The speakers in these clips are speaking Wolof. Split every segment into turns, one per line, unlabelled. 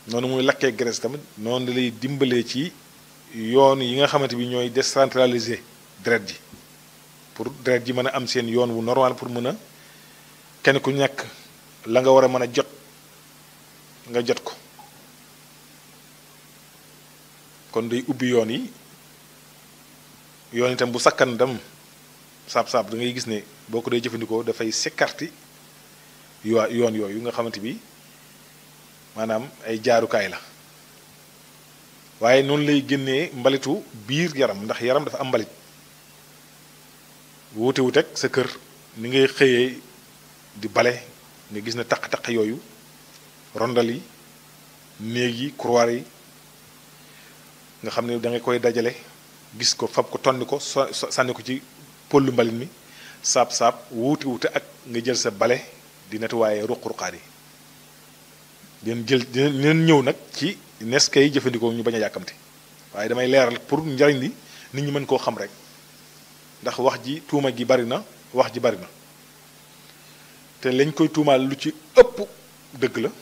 noonu muy lakkee graisse tamit noonu lay dimbalee ci yoon yi nga xamante bi ñooy décentraliser deret ji pour deret ji mën a am seen yoon wu normal pour mën a kenn ku nekk la nga war a mën a jot nga jot ko kon day ubbi yoon yi yoon itam bu sakkan dem saab-saab da ngay gis ne boo ko dee jëfandikoo dafay sékarti yo yoon yooyu nga xamante bi maanaam ay jaarukaay la waaye noonu lay génnee mbalitu biir yaram ndax yaram dafa am mbalit wuute wut ak sa kër ni ngay xëyee di bale nga gis ne taq-taq yooyu rondal yi néeg yi couloir yi nga xam ne da nga koy dajale gis ko fab ko tonni ko so sànni ko ci pollu mbalit mi saab-saab wuute wuute ak nga jël sa bale di nettoyer ruq-ruqaat yi dinañ jël dinañ ñëw nag ci nes kay jëfandikoo ñu bañ a yàkkamte waaye damay leeral pour njariñ li nit ñi mën koo xam rek ndax wax ji tuuma gi bari na wax ji bari na te lañ koy tuumaal lu ci ëpp dëgg la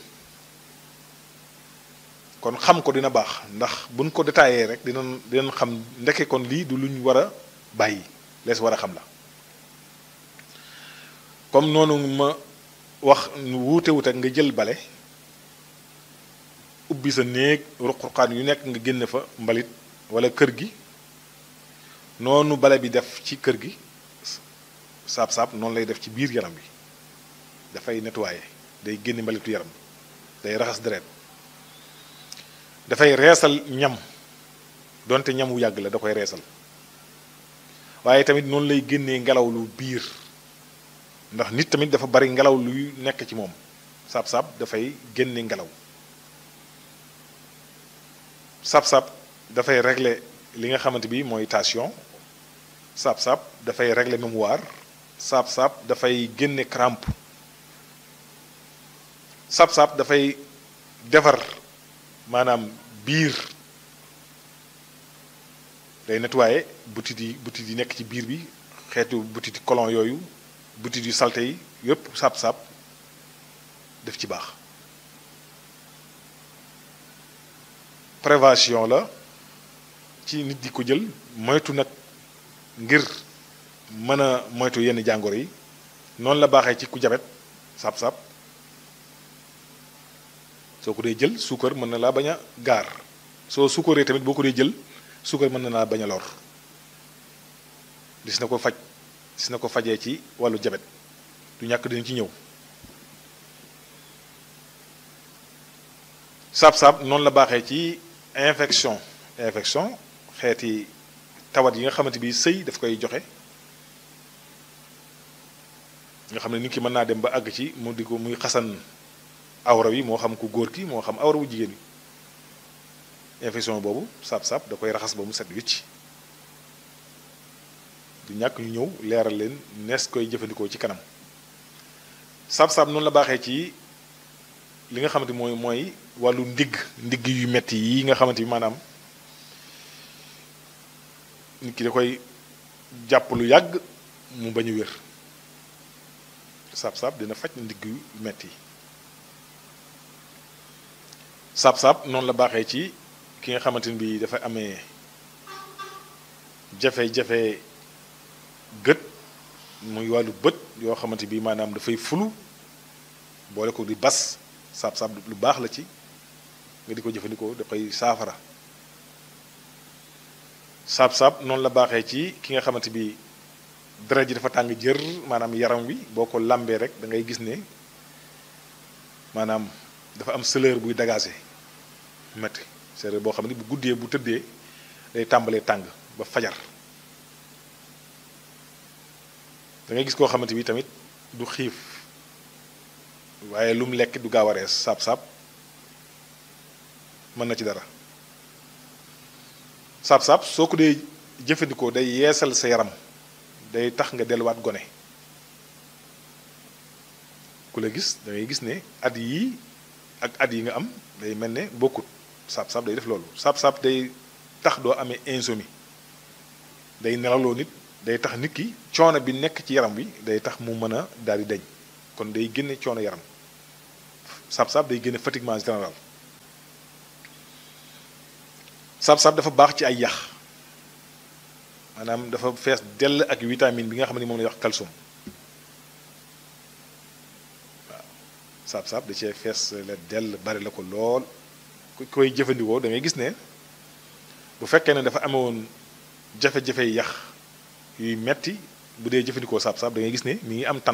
kon xam ko dina baax ndax buñ ko détaillé rek dinañ dinañ xam ndeke kon lii du lu ñu war a bàyyi lees war a xam la comme noonu ma wax wuute wut ak nga jël bale ubbi sa néeg ruq-ruqaan yu nekk nga génne fa mbalit wala kër gi noonu bale bi def ci kër gi saab-saab noonu lay def ci biir yaram bi dafay nettoyer day génne mbalitu yaram day raxas deret dafay reesal ñam donte ñam wu yàgg la da koy reesal waaye tamit noonu lay génnee ngelaw lu biir ndax nit tamit dafa bari ngelaw luy nekk ci moom saab-saab dafay génne ngelaw saab-saab dafay régler li nga xamante bi mooy tension saab-saab dafay régler mémoire saab-saab dafay génne crampe saab-saab dafay defar maanaam biir day nettoyer butit yi butit yi nekk ci biir bi xeetu butit colon yooyu butit yu salte yi yépp saab-saab def ci baax prévention la ci nit di ko jël moytu nag ngir mën a moytu yenn jàngoro yi noonu la baaxee ci ku jabet saab-saab soo ko dee jël suukar mën na laa bañ a gaar soo suukaree tamit boo ko dee jël suukar mën na laa bañ a lor dis na ko faj dis na ko fajee ci wàllu jabet du ñàkk dina ci ñëw saab-saab noonu la baaxee ci infection infection xeeti tawat yi nga xamante bi sëy daf koy joxe nga xam ne nit ki mën naa dem ba àgg ci mu di ko muy xasan awra wi moo xam ku góor ki moo xam awra wu jigéen wi infection boobu saab-saab da koy raxas ba mu set wicc du ñàkk ñu ñëw leeral leen nees koy jëfandikoo ci kanam saab-saab noonu la baaxee ci li nga xamante mooy mooy wàllu ndigg ndigg yu metti yi nga xamante bi maanaam nit ki da koy jàpp lu yàgg mu bañ a wér saab-saab dina faj ndigg yu metti yi saab-saab noonu la baaxee ci ki nga xamante ni bi dafa amee jafe-jafe gët muy wàllu bët yoo xamante bi maanaam dafay fulu boole ko di bas saab-saab lu baax la ci nga di ko jëfandikoo da koy saafara saab-saab noonu la baaxee ci ki nga xamante bi deret ji dafa tàng jër maanaam yaram wi boo ko lambee rek da ngay gis ne maanaam dafa am chaleur buy dagaase metti chaleur boo xam ne bu guddee bu tëddee day tàmbalee tàng ba fajar da ngay gis koo xamante bi tamit du xiif waaye lu mu lekk du gaaw a rees saab-saab mën na ci dara saab-saab soo ko dee jëfandikoo day yeesal sa yaram day tax nga delluwaat gone ku la gis da ngay gis ne at yii ak at yi nga am day mel ne bokkut saab-saab day def loolu saab-saab day tax doo amee insomnie day nelaloo nit day tax nit ki coono bi nekk ci yaram bi day tax mu mën a daal di dañ kon day génne coono yaram saab-saab day génne fatiguement général saab-saab dafa baax ci ay yax maanaam dafa fees dell ak vitamine bi nga xam ne moom la wax calcium waaw saab-saab da cee fees la dell bari la ko lool ku koy jëfandikoo da ngay gis ne bu fekkee ne dafa amewoon jafe-jafe yax yuy metti bu dee jëfandikoo saab-saab da ngay gis ne mi ngi am tan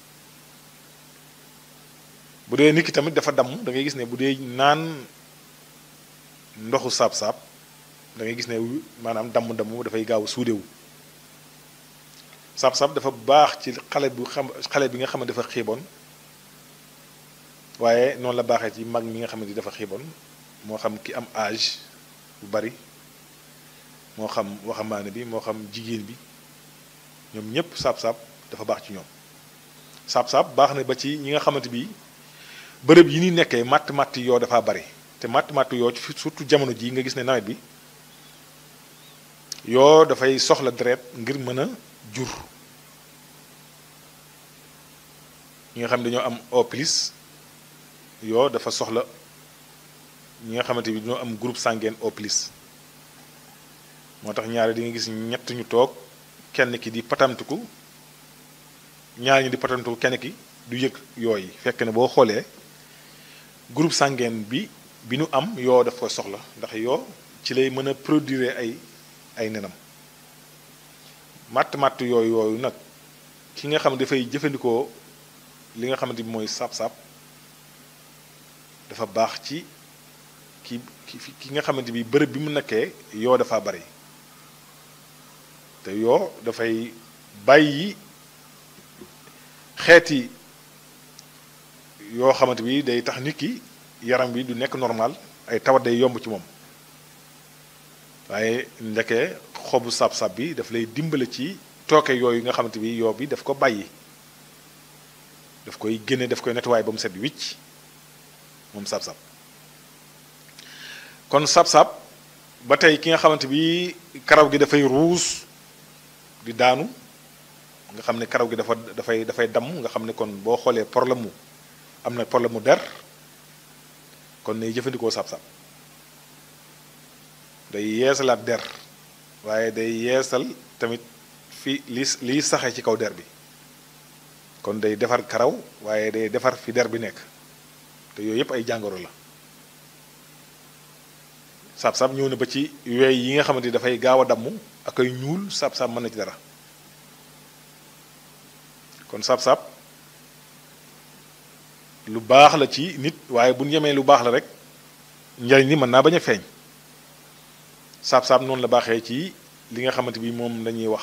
bu dee nit ki tamit dafa damm da ngay gis ne bu dee naan ndoxu saab-saab da ngay gis ne maanaam damm-damm dafay gaaw suudewu saab-saab dafa baax ci xale bu xam xale bi nga xam ne dafa xiiboon waaye noonu la baaxee ci mag mi nga xam ne dafa xiiboon moo xam ki am âge bu bari moo xam waxambaane bi moo xam jigéen bi ñoom ñépp saab-saab dafa baax ci ñoom saab-saab baax na ba ci ñi nga xamante bi bërëb yi ni nekkee matt matt yoo dafa bari te matt matt yoo surtout jamono ji nga gis ne nawet bi yoo dafay soxla deret ngir mën a jur ñi nga xam ne dañoo am O plus yoo dafa soxla ñi nga xamante bi dañoo am groupe sanguin O plus moo tax ñaare di nga gis ñett ñu toog kenn ki di patamtiku ñaar ñi di patamtiku kenn ki du yëg yooyu fekk ne boo xoolee groupe sanguin bi bi nu am yoo daf koy soxla ndax yoo ci lay mën a produire ay ay nenam matt matt yooyu yooyu nag ki nga xam dafay jëfandikoo li nga xamante bi mooy saab-saab dafa baax ci ki ki nga xamante bi bërëb bi mu nekkee yoo dafa bari te yoo dafay bàyyi xeeti yoo xamante bi day tax nit ki yaram bi du nekk normal ay tawat day yomb ci moom waaye ndeke xobu saab-saab bi daf lay dimbale ci tooke yooyu nga xamante bi yoo bi daf ko bàyyi daf koy génne daf koy nettoyé ba mu set wicc moom saab-saab kon saab-saab ba tey ki nga xamante bi karaw gi dafay ruus di daanu nga xam ne karaw gi dafa dafay dafay damm nga xam ne kon boo xoolee problème mu am na problème mu der kon nay jëfandikoo saab-saab day yeesalaat der waaye day yeesal tamit fi li liy saxe ci kaw der bi kon day defar karaw waaye day defar fi der bi nekk te yooyu yëpp ay jàngoro la saab-saab ñëw na ba ci weey yi nga xamante ni dafay gaaw a damm ak ay ñuul saab-saab mën na ci dara kon saab-saab lu baax la ci nit waaye bu ñu yemee lu baax la rek njariñ li mën naa bañ a feeñ saab-saab noonu la baaxee ci li nga xamante bi moom lañuy wax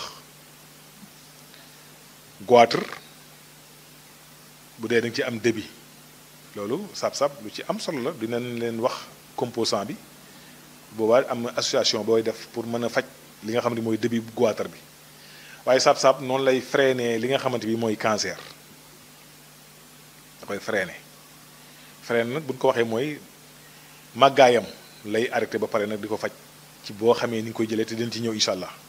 goitre bu dee da nga ci am débit loolu saab-saab lu ci am solo la dinañ leen wax composant bi boobaa am association booy def pour mën a faj li nga xamante mooy débit bu goitre bi waaye saab-saab noonu lay freiner li nga xamante bi mooy cancer da koy freiner freiner nag bu ñu ko waxee mooy màggaayam lay arrêté ba pare nag di ko faj ci boo xamee ni nga koy jëlee te dina ci ñëw incha allah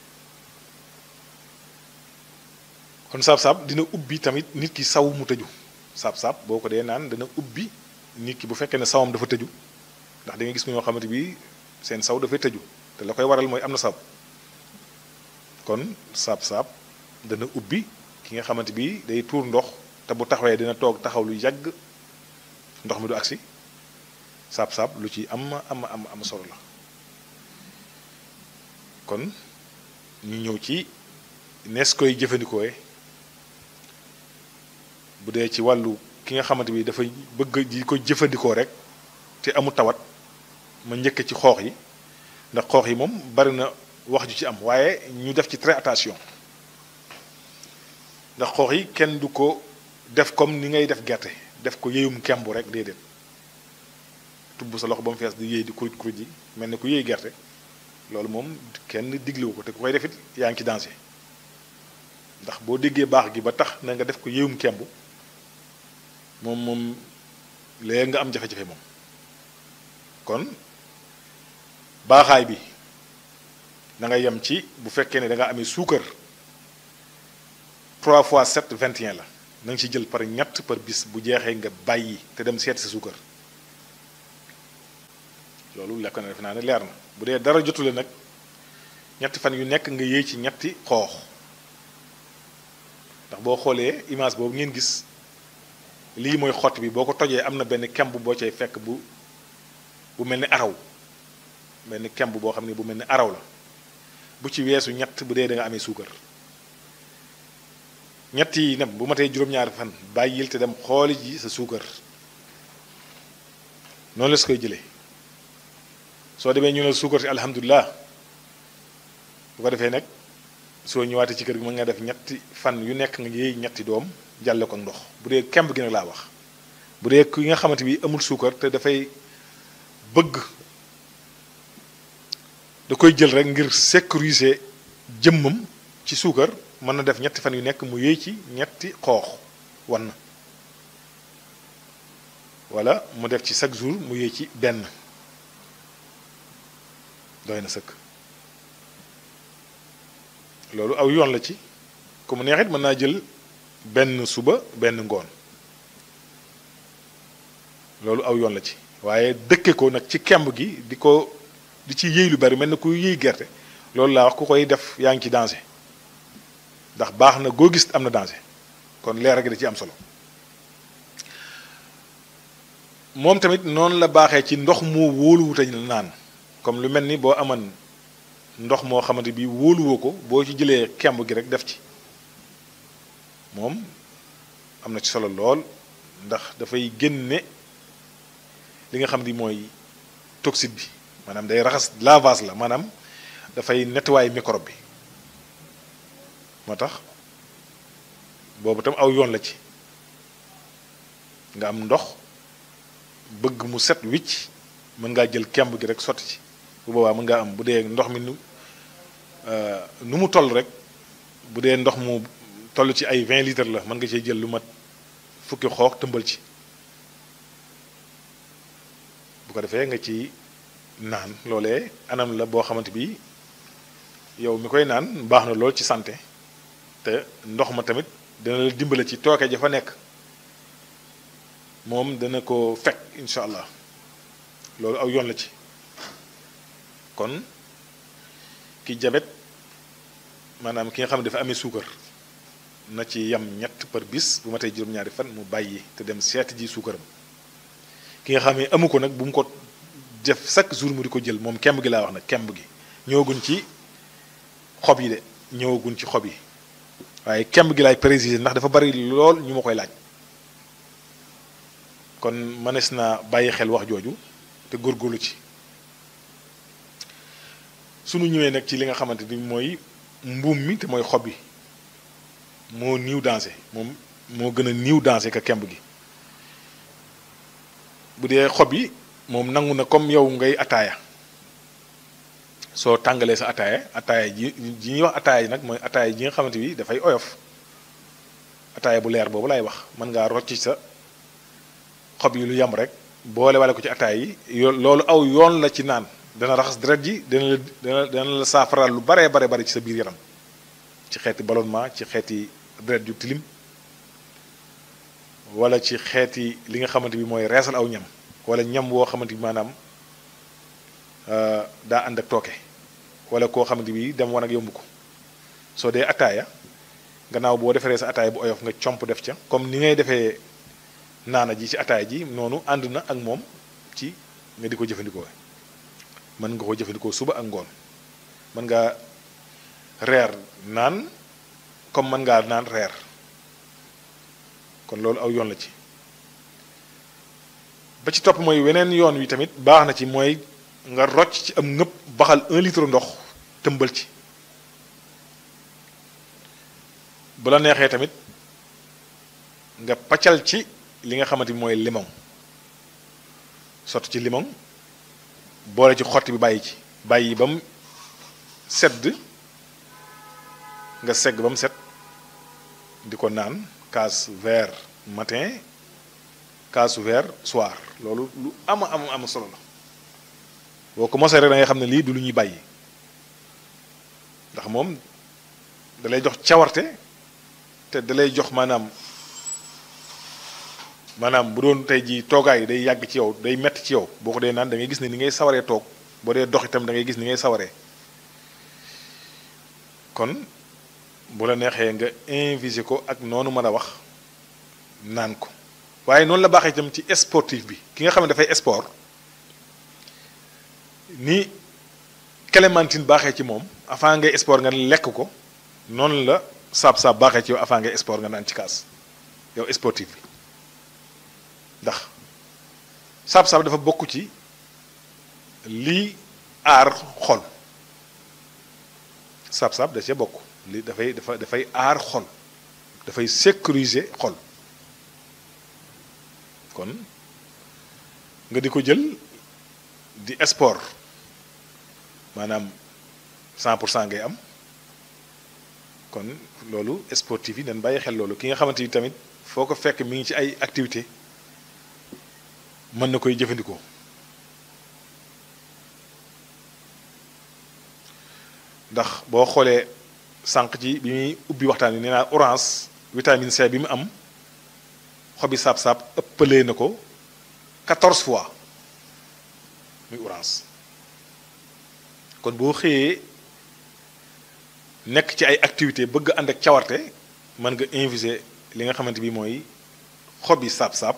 kon saab-saab dina ubbi tamit nit ki saw mu tëju saab-saab boo ko dee naan dana ubbi nit ki bu fekkee ne sawam dafa tëju ndax da nga gis ñoo xamante bi seen saw dafay tëju te la koy waral mooy am na saab kon saab-saab dana ubbi ki nga xamante bi day tuur ndox te bu taxawee dina toog taxaw lu yàgg ndox mi du agsi saab-saab lu ci am am am am solo la kon ñu ñëw ci nees koy jëfandikoowe bu dee ci wàllu ki nga xamante bi dafay bëgg di ko jëfandikoo rek te amul tawat ma njëkk ci xoox yi ndax xoox yi moom bari na wax ju ci am waaye ñu def ci très attention ndax xoox yi kenn du ko def comme ni ngay def gerte def ko yéyum kembu rek déedéet tubb sa loxo ba mu fees di yéey di kuruj kuruj yi mel ni ku yéey gerte loolu moom kenn diglewu ko te ku koy defit yaa ngi ci danger ndax boo déggee baax gi ba tax na nga def ko yéyum kembu moom moom léegi nga am jafe-jafe moom kon baaxaay bi da nga yem ci bu fekkee ne da nga amee suukar 3 fois 7 21 la na nga ci jël par ñett par bis bu jeexee nga bàyyi te dem seeti sa suukar loolu lekk na def naa ne leer na bu dee dara jotule nag ñetti fan yu nekk nga yéey ci ñetti xoox ndax boo xoolee image boobu ngeen gis lii mooy xott bi boo ko tojee am na benn kemb boo cay fekk bu bu mel ni araw benn kemb boo xam ne bu mel ni araw la bu ci weesu ñett bu dee da nga amee suukar ñett yi nem bu ma tey juróom-ñaari fan bàyyil te dem xooli ji sa suukar noonu la su koy jëlee soo demee ñu ne suukar si alhamdulilah bu ko defee nag soo ñëwaatee ci kër gi mën nga def ñetti fan yu nekk nga yéey ñetti doom jàlle ko ndox bu dee kemb gi nag laa wax bu dee ki nga xamante bi amul suukar te dafay bëgg da koy jël rek ngir sécuriser jëmmam ci suukar mën na def ñetti fan yu nekk mu yéey ci ñetti xoox wan na wala mu def ci chaque jour mu yéey ci benn doy na sëkk loolu aw yoon la ci ku mu neexit mën naa jël benn suba benn ngoon loolu aw yoon la ci waaye dëkke ko nag ci kemb gi di ko di ci yéey lu bari mel na ku yéey gerte loolu laa wax ku koy def yaa ngi ci danger ndax baax na goo gis am na danger kon leer gi da ci am solo moom tamit noonu la baaxee ci ndox moo wóoluwute naan comme lu mel ni boo aman ndox moo xamante bi wóoluwoo ko boo ci jëlee kemb gi rek def ci moom am na ci solo lool ndax dafay génne li nga xam ni mooy toxide bi maanaam day raxas lavage la maanaam dafay nettoyer microbe bi moo tax boobu tam aw yoon la ci nga am ndox bëgg mu set wicc mën ngaa jël kemb gi rek sotti ci bu boobaa mën ngaa am bu dee ndox mi nu nu mu toll rek bu dee ndox mu toll ci ay 20 litres la mën nga cee jël lu mat fukki xoox tëmbal ci bu ko defee nga ci naan loolee anam la boo xamante bi yow mi koy naan baax na lool ci santé te ndox ma tamit dana la dimbale ci tooke ja fa nekk moom dana ko fekk incha allah loolu aw yoon la ci kon ki jabet maanaam ki nga xam ne dafa amee suukar na ci yam ñett par bis bu ma tey juróom-ñaari fan mu bàyyi te dem seeti ji suukaram ki nga xam ne amu ko nag bu mu ko def chaque jour mu di ko jël moom kemb gi laa wax nag kemb gi ñëwaguñ ci xob yi de ñëwaguñ ci xob yi waaye kemb gi laay préciser ndax dafa bari lool ñu ma koy laaj kon mënees naa bàyyi xel wax jooju te góorgóorlu ci sunu ñëwee nag ci li nga xamante ni mooy mbuum mi te mooy xob yi moo niiw dansé moom moo gën a niiw dansé ka kemb gi bu dee xob yi moom nangu na comme yow ngay ataaya soo tàngalee sa ataaya ataaya ji ji ñuy wax ataaya ji nag mooy ataaya ji nga xamante bi dafay oyof ataaya bu leer boobu laay wax mën ngaa rocc sa xob yi lu yam rek boole wale ko ci ataaya yi yo loolu aw yoon la ci naan dana raxas deret ji dana la dana dana la saafaral lu baree bare bari ci sa biir yaram ci xeeti ballonnement ci xeeti deret ju tilim wala ci xeeti li nga xamante bi mooy reesal aw ñam wala ñam woo xamante bi maanaam daa ànd ak tooke wala koo xamante bi dem wan ak yomb ko soo dee ataaya gannaaw boo defaree sa ataaya bu oyof nga comp def ca comme ni ngay defee naana ji ci ataaya ji noonu ànd na ak moom ci nga di ko jëfandikoo mën nga ko jëfandikoo suba ak ngoon mën nga reer naan comme mën ngaa naan reer kon loolu aw yoon la ci ba ci topp mooy weneen yoon wi tamit baax na ci mooy nga rocc ci am ngëpp baxal un litre ndox tëmbal ci bu la neexee tamit nga paccal ci li nga xamante bi mooy limon sotti ci limon boole ci xotti bi bàyyi ci bàyyi ba mu sedd nga segg ba mu set di ko naan kaas verre matin kaasu verre soir loolu lu ama am am solo la boo ko mosee rek da ngay xam ne lii du lu ñuy bàyyi ndax moom da lay jox cawarte te da lay jox maanaam maanaam bu doon tey jii toogaay day yàgg ci yow day metti ci yow boo ko dee naan da ngay gis ne ni ngay sawaree toog boo dee dox itam da ngay gis ni ngay sawaree kon bu la neexee nga invisé ko ak noonu mën a wax naan ko waaye noonu la baaxee itam ci sportif bi ki nga xam ne dafay sport ni clémentine baaxee ci moom avant ngay sport nga lekk ko noonu la saab-saab baaxee ci yow avant ngay sport nga naan ci kaas yow sportif bi ndax saab-saab dafa bokk ci lii aar xol saab-saab da cee bokk li dafay dafa dafay aar xol dafay sécuriser xol kon nga di ko jël di sport maanaam 100 pour cent ngay am kon loolu sportif yi dañ bàyyi xel loolu ki nga xamante ni tamit foo ko fekk mi ngi ci ay activité mën na koy jëfandikoo ndax boo xoolee sànq ci bi muy ubbi waxtaan wi nee naa orange vitamine C bi mu am xobi saab-saab ëppalee na ko 14 fois muy orange kon boo xëyee nekk ci ay activité bëgg ànd ak cawarte mën nga inviser li nga xamante bi mooy xobi saab-saab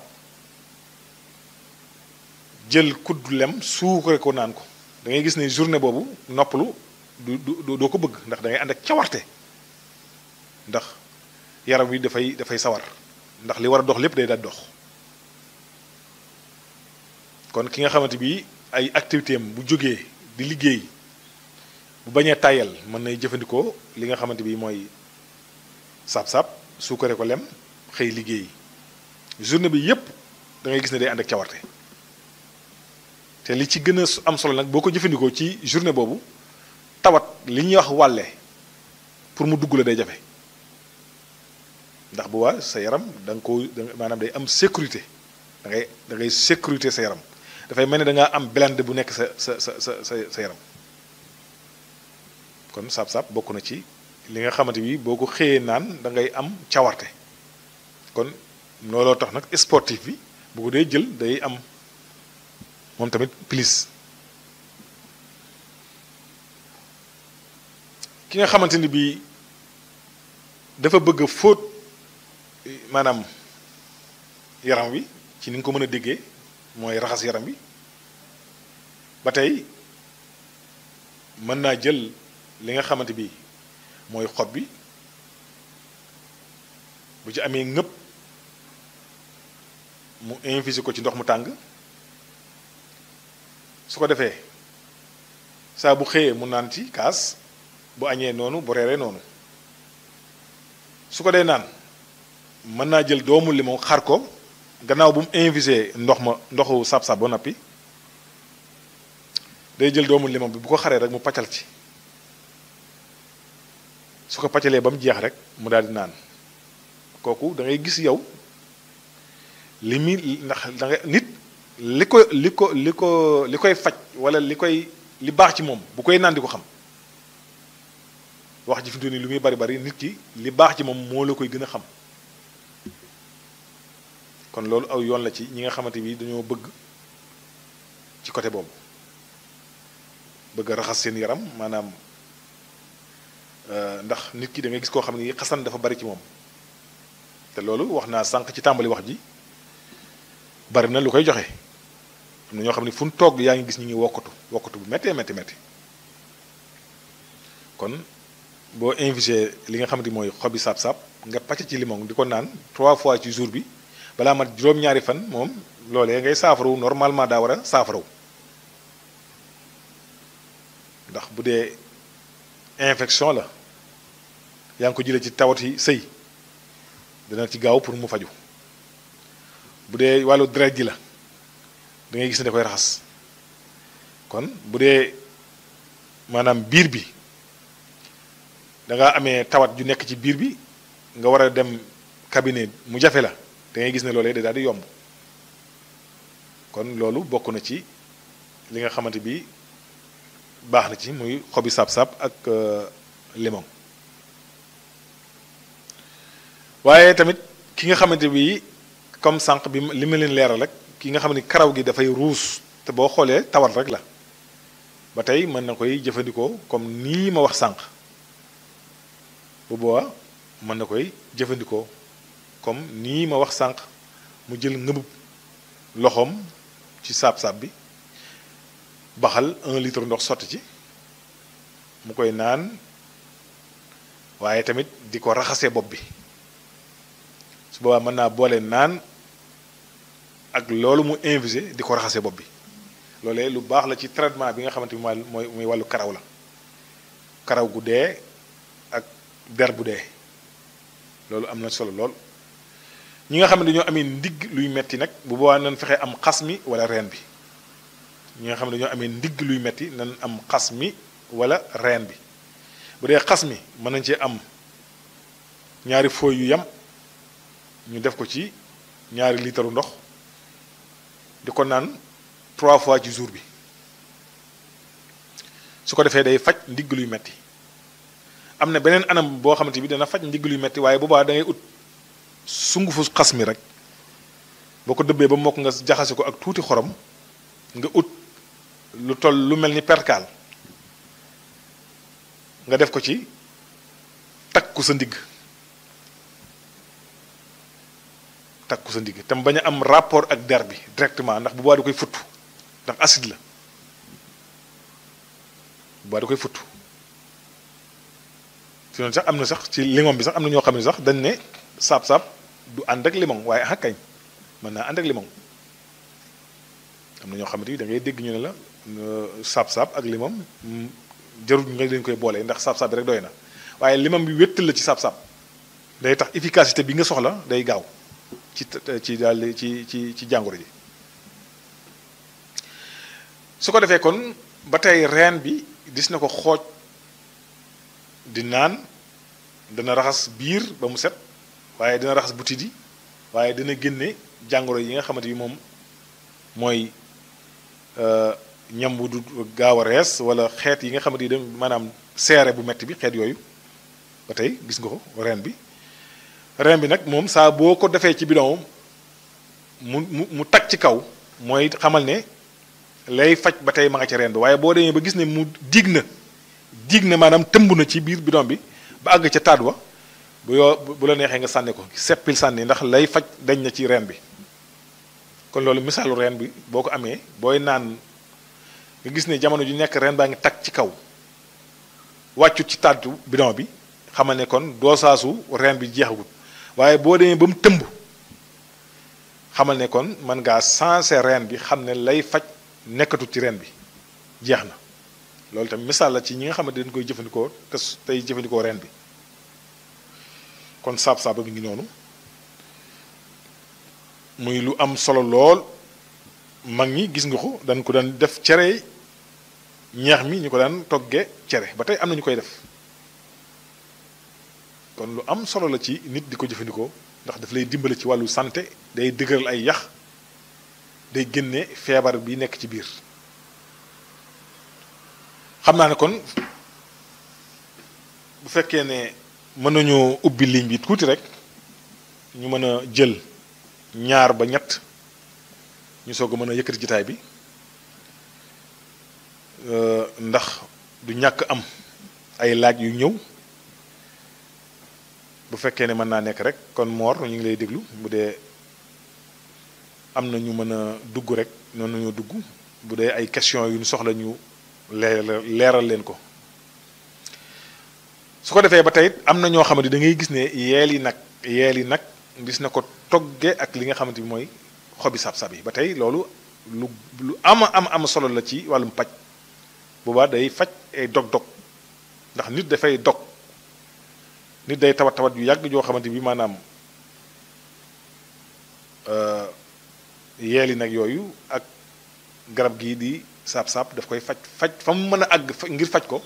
jël kuddu lem suukare ko naan ko da ngay gis ne journée boobu noppalu du du doo ko bëgg ndax da ngay ànd ak cawarte ndax yaram wi dafay dafay sawar ndax li war a dox lépp day daal dox kon ki nga xamante bi ay activité am bu jógee di liggéey bu bañee tàyyal mën nay jëfandikoo li nga xamante bi mooy saab-saab suukare ko lem xëy liggéey journée bi yépp da ngay gis ne day ànd ak cawarte te li ci gën a am solo nag boo ko jëfandikoo ci journée boobu tawat li ñuy wax wàlle pour mu dugg la day jafe ndax bu waa sa yaram da nga ko maanaam day am sécurité da ngay da ngay sécurité sa yaram dafay mel ni da ngaa am blende bu nekk sa sa sa sa sa sa yaram kon saab-saab bokk na ci li nga xamante bi boo ko xëyee naan da ngay am cawarte kon looloo tax nag sportif bi bu ko dee jël day am moom tamit plus ki nga xamante ni bii dafa bëgg a fóot maanaam yaram wi ci ni nga ko mën a déggee mooy raxas yaram wi ba tey mën naa jël li nga xamante bi mooy xob bi bu ci amee ngëpp mu infusé ko ci ndox mu tàng su ko defee saa bu xëyee mu naan ci kaas bu añee noonu bu reeree noonu su ko dee naan mën naa jël doomu limon xar ko gannaaw bu mu infusé ndox ma ndoxu sab-sab ba noppi day jël doomu limon bi bu ko xaree rek mu paccal ci su ko paccalee ba mu jeex rek mu daal di naan kooku da ngay gis yow li muy ndax da nga nit li ko li ko li ko li koy faj wala li koy li baax ci moom bu koy naan di ko xam wax ji fi mu toll nii lu muy bari bari nit ki li baax ci moom moo la koy gën a xam kon loolu aw yoon la ci ñi nga xamante bi dañoo bëgg ci côté boobu bëgg a raxas seen yaram maanaam ndax nit ki da ngay gis koo xam ne xasan dafa bari ci moom te loolu wax naa sànq ci tàmbali wax ji bari na lu koy joxe am na ñoo xam ne fu mu toog yaa ngi gis ñu ngi wokkatu wokkatu bu méttee métti métti kon boo invité li nga xamante mooy xobi saab-saab nga pàcc ci limon di ko naan trois fois ci jour bi balaa mat juróom-ñaari fan moom loolee ngay saafarawu normalement daa war a saafarawu ndax bu dee infection la yaa ngi ko jëlee ci tawati sëy dana ci gaaw pour mu faju bu dee wàllu deret ji la da ngay gis ne da koy raxas kon bu dee maanaam biir bi da nga amee tawat ju nekk ci biir bi nga war a dem cabinet mu jafe la da ngay gis ne loolee da daal di yomb kon loolu bokk na ci li nga xamante bi baax na ci muy xobi sab-sab ak limon waaye tamit ki nga xamante bi comme sànq bi li ma leen leeral rek ki nga xam ni karaw gi dafay ruus te boo xoolee tawat rek la ba tey mën na koy jëfandikoo comme nii ma wax sànq bu boobaa mën na koy jëfandikoo comme nii ma wax sànq mu jël ngëbub loxoom ci saab-saab bi baxal un litre ndox sotti ci mu koy naan waaye tamit di ko raxasee bopp bi su boobaa mën naa boole naan ak loolu mu infusé di ko raxasee bopp bi loolee lu baax la ci traitement bi nga xamante ni mooy muy wàllu karaw la karaw gu dee ak der bu dee loolu am na solo lool ñi nga xam ne dañoo amee ndigg luy metti nag bu boobaa nañ fexe am xas mi wala reen bi ñi nga xam ne dañoo amee ndigg luy metti nañ am xas mi wala reen bi bu dee xas mi mën nañ cee am ñaari fooy yu yam ñu def ko ci ñaari litre ndox di ko naan trois fois ci jour bi su ko defee day faj ndigg luy metti am na beneen anam boo xamante bi dana faj ndigg luy metti waaye boobaa da ngay ut sungufu xas mi rek boo ko dëbbee ba mokk nga jaxase ko ak tuuti xorom nga ut lu toll lu mel ni perkaal nga def ko ci takku sa ndigg takku sa ndigg tam bañ a am rapport ak der bi directement ndax bu boobaa da koy futt ndax acide la bu boobaa da koy futt fi noonu sax am na sax ci limon bi sax am na ñoo xam ne sax dañ ne saab-saab du ànd ak limon waaye ah kañ mën naa ànd ak limon am na ñoo xamante ni da ngay dégg ñu ne la saab-saab ak limon jarul nga leen koy boole ndax saab-saab bi rek doy na waaye limam bi wéttal la ci saab-saab day tax efficacité bi nga soxla day gaaw ci ci daal ci ci ci jàngoro ji su ko defee kon ba tey reen bi gis na ko xooj di naan dana raxas biir ba mu set waaye dina raxas butit yi waaye dina génne jàngoro yi nga xamante ni moom mooy ñam bu du gaaw a rees wala xeet yi nga xamante ni maanaam seere bu metti bi xeet yooyu ba tey gis nga ko reen bi reen bi nag moom saa boo ko defee ci bidon mu mu mu tag ci kaw mooy xamal ne lay faj ba tey ma nga ci reen bi waaye boo demee ba gis ne mu dig na dig na maanaam tëmb na ci biir bidon bi ba àgg ca taat wa bu yoo bu la neexee nga sànni ko seppil sànni ndax lay faj dañ na ci reen bi kon loolu misaalu reen bi boo ko amee booy naan nga gis ne jamono ju nekk reen baa ngi tag ci kaw wàccut ci taatu bidon bi xamal ne kon doosaasu reen bi jeexagut waaye boo demee ba mu tëmb xamal ne kon mën ngaa sensé reen bi xam ne lay faj nekkatut ci reen bi jeex na loolu tamit misaal la ci ñi nga xamante dañ koy jëfandikoo te tey jëfandikoo reen bi kon saab-saaba bi ngi noonu muy lu am solo lool mag ñi gis nga ko dañ ko daan def cere ñeex mi ñu ko daan toggee cere ba tey am na ñu koy def kon lu am solo la ci nit di ko jëfandikoo ndax daf lay dimbale ci wàllu santé day dëgëral ay yax day génne feebar bi nekk ci biir xam naa ne kon bu fekkee ne mën nañoo ubbi ligne bi tuuti rek ñu mën a jël ñaar ba ñett ñu soog a mën a yëkkati jitaay bi ndax du ñàkk am ay laaj yu ñëw bu fekkee ne mën naa nekk rek kon Mor ñu ngi lay déglu bu dee am na ñu mën a dugg rek noonu ñu dugg bu dee ay question yu ñu soxla ñu leeral leen ko su ko defee ba tey am na ñoo xamante da ngay gis ne yeel yi nag yeel yi nag gis na ko togge ak li nga xamante bi mooy xobi sab-sab yi ba tey loolu lu lu ama am am solo la ci wàllum paj boobaa day faj ay dog-dog ndax nit dafay dog nit day tawat tawat yu yàgg joo xamante bi maanaam yeeli nag yooyu ak garab gii di saab-saab daf koy faj faj fa mu mën a àgg ngir faj ko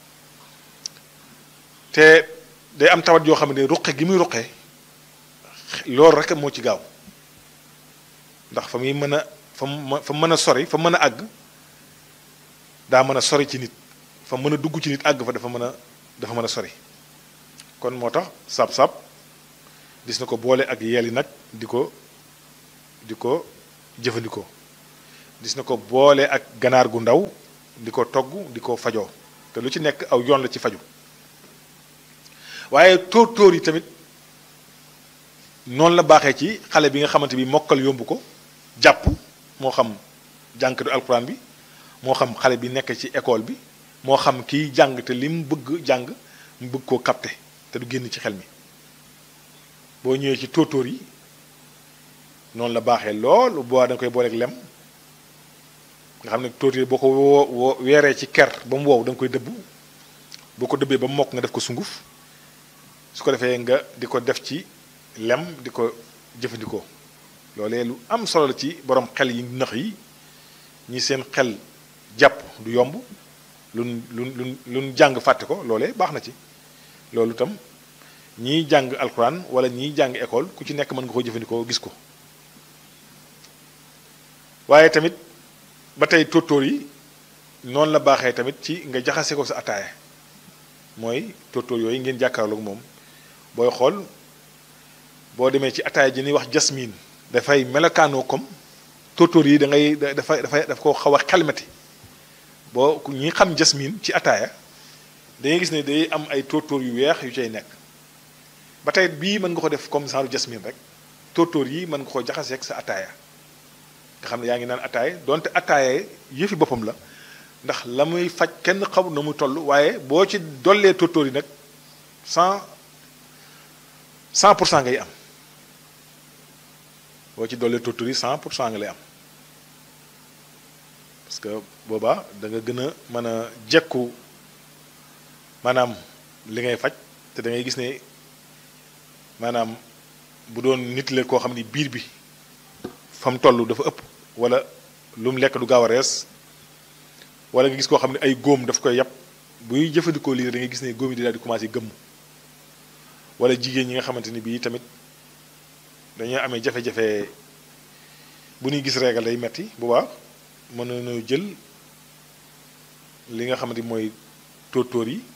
te day am tawat yoo xam ne ruqe gi muy ruqe loolu rek moo ci gaaw ndax fa muy mën a fa mu fa mën a sori fa mën a àgg daa mën a sori ci nit fa mën a dugg ci nit àgg fa dafa mën a dafa mën a sori kon moo tax saab-saab gis na ko boole ak yeeli nag di ko di ko jëfandikoo gis na ko boole ak ganaar gu ndaw di ko togg di ko fajoo te lu ci nekk aw yoon la ci faju waaye tóor tóor yi tamit noonu la baaxee ci xale bi nga xamante bi mokkal yomb ko jàpp moo xam jànkatu alxuraan bi moo xam xale bi nekk ci école bi moo xam kiy jàng te li mu bëgg jàng mu bëgg koo capter te du génn ci xel mi boo ñëwee ci tóortóor yi noonu la baaxee lool boo da nga koy booleeg lem nga xam ne tóortóor yi boo ko woo woo weeree ci ker ba mu wow da nga koy dëbb boo ko dëbbee ba mu mokk nga def ko sunguf su ko defee nga di ko def ci lem di ko jëfandikoo loolee lu am solo la ci borom xel yi nëx yi ñi seen xel jàpp du yomb luñ luñ luñ luñ jàng fàtte ko loolee baax na ci loolu itam ñiy jàng alxuraan wala ñiy jàng école ku ci nekk mën nga ko jëfandikoo gis ko waaye tamit ba tey tóortóor yi noonu la baaxee tamit ci nga jaxase ko sa ataaya mooy tóortóor yooyu ngeen jàkkaarloog moom booy xool boo demee ci ataaya ji ñuy wax jasmine dafay melokaanoo comme tóortóor yi da ngay dafay dafay daf ko xaw a xelmati boo ñi xam jasmine ci ataaya da ngay gis ne day am ay tóortóor yu weex yu cay nekk ba tey bii mën nga ko def comme genre jasmine rek tóortóor yi mën nga ko jaxaseeg sa ataaya nga xam ne yaa ngi naan ataaya donte ataaya yëfi boppam la ndax la muy faj kenn xamul na muy toll waaye boo ci dollee tóortóor yi nag cent cent pour cent ngay am boo ci dollee tóortóor yi cent pour cent nga lay am parce que boobaa da nga gën a mën a jekku maanaam li ngay faj te da ngay gis ne maanaam bu doon nit la koo xam ni biir bi fa mu toll dafa ëpp wala lu mu lekk du gaaw a rees wala nga gis koo xam ne ay góom daf koy yàpp buy jëfandikoo lii da ngay gis ne góom yi di daal di commencé gëmm wala jigéen ñi nga xamante ni bii tamit dañoo amee jafe-jafe bu ñuy gis régal day metti bu baax mën nañoo jël li nga xamante ni mooy tóortóor yi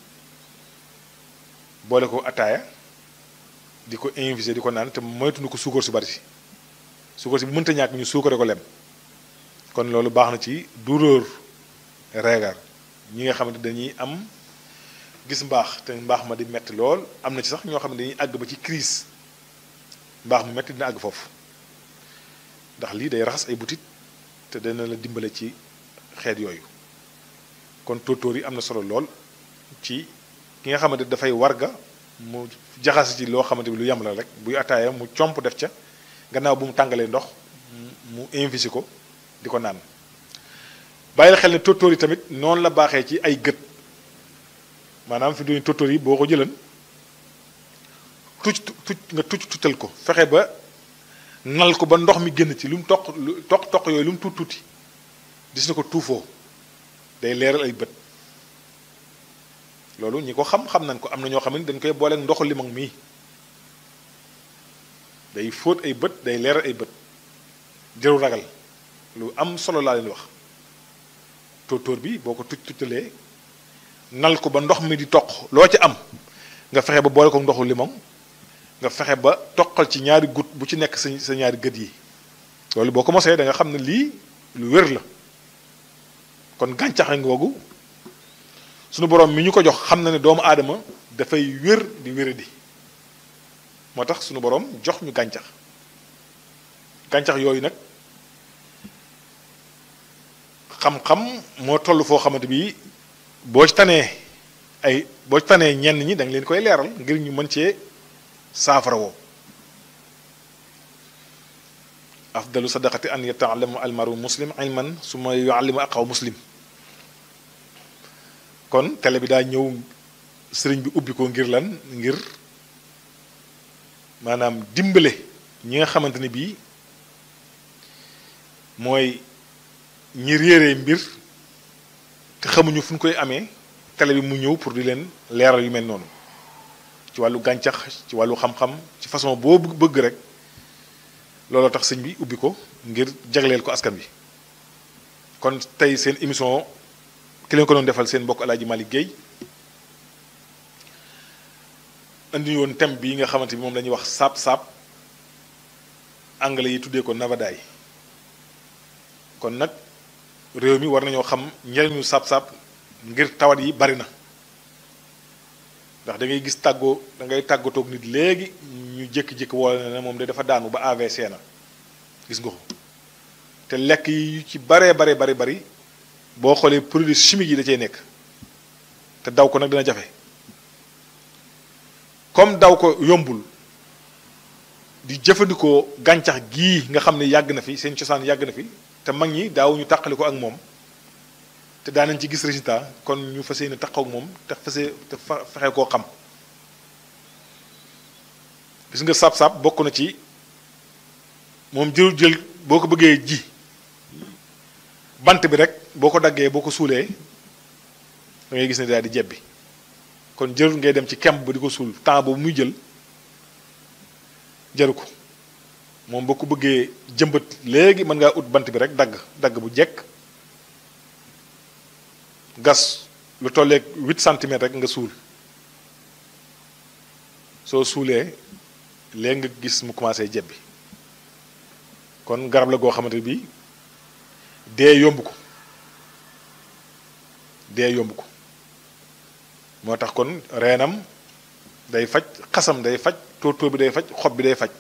boole ko ataaya di ko invisé di ko naan te moytuñu ko suukar su bari si suukar si bu mënta ñàkk ñu suukare ko lem kon loolu baax na ci douleur régal ñi nga xamante dañuy am gis mbaax te mbaax ma di metti lool am na ci sax ñoo xam ne dañuy àgg ba ci crise mbaax mu metti dina àgg foofu ndax lii day raxas ay butit te dana la dimbale ci xeet yooyu kon tóortóor yi am na solo lool ci ki nga xamante dafay warga mu jaxase ci loo xamante bi lu yem la rek buy ataaya mu comp def ca gannaaw bu mu tàngalee ndox mu invisi ko di ko naan bàyyil xel ne tóortóor yi tamit noonu la baaxee ci ay gët maanaam fi duñu tóortóor yi boo ko jëlan tucc tucc nga tucc tuccal ko fexe ba nal ko ba ndox mi génn ci lu mu toq lu toq toq yooyu lu mu tuut tuuti gis na ko tuufoo day leeral ay bët loolu ñi ko xam xam nañ ko am na ñoo xam ne dañ koy booleeg ndoxu limon mii day fóot ay bët day leeral ay bët jëru ragal lu am solo laa leen wax tóortóor bi boo ko tucc tuccalee nal ko ba ndox mi di toq loo ci am nga fexe ba boole ko ndoxu limon nga fexe ba toqal ci ñaari goutte bu ci nekk sa sa ñaari gët yi loolu boo ko mosee da nga xam ne lii lu wér la kon gàncax ngoogu sunu borom mi ñu ko jox xam na ne doomu aadama dafay wér di wéradi moo tax sunu borom jox ñu gàncax gàncax yooyu nag xam-xam moo toll foo xamante bi boo ci tanee ay boo ci tanee ñenn ñi da nga leen koy leeral ngir ñu mën cee saafara woo afdalu sadaqati an yataallama almaru muslim ilman suma yuallimu aqaw muslim kon télé bi daa ñëw sëriñ bi ubbi ko ngir lan ngir maanaam dimbale ñi nga xamante ne bii mooy ñi réeree mbir te xamuñu fu ñu koy amee télé bi mu ñëw pour di leen leeral yu mel noonu ci wàllu gàncax ci wàllu xam-xam ci façon boo bëgg rek looloo tax sëñ bi ubbi ko ngir jagleel ko askan bi kon tey seen émission ki leen ko doon defal seen mbokk Alaaji Malick Guèye indi woon thème bii nga xamante bi moom la ñuy wax saab saab anglais yi tuddee ko navadaay kon nag réew mi war nañoo xam njëriñu saab-saab ngir tawat yi bari na ndax da ngay gis tàggoo da ngay tàggatoog nit léegi ñu jékki-jékki wala ne moom de dafa daanu ba AVC na gis nga ko te lekk yi yu ci baree bare bari bari boo xoolee produits chimiques yi da cay nekk te daw ko nag dina jafe comme daw ko yombul di jëfandikoo gàncax gii nga xam ne yàgg na fi seen cosaan yàgg na fi te mag ñi daawuñu tàqali ko ak moom te daanañ ci gis résultat kon ñu fas yéene taxaw ak moom te fase te fexe koo xam gis nga saab-saab bokk na ci moom jël jël boo ko bëggee ji bant bi rek boo ko daggee boo ko suulee da ngay gis ne daal di jebbi kon jërul ngay dem ci kemb ba di ko suul temps boobu muy jël jaru ko moom boo ko bëggee jëmbat léegi mën ngaa ut bant bi rek dagg dagg bu jekk gas lu tolleeg huit centimètres rek nga suul soo suulee léegi nga gis mu commencé jebbi kon garab la goo xamante bi dee yomb ko dee yomb ko moo tax kon reenam day faj xasam day faj tóortóor bi day faj xob bi day faj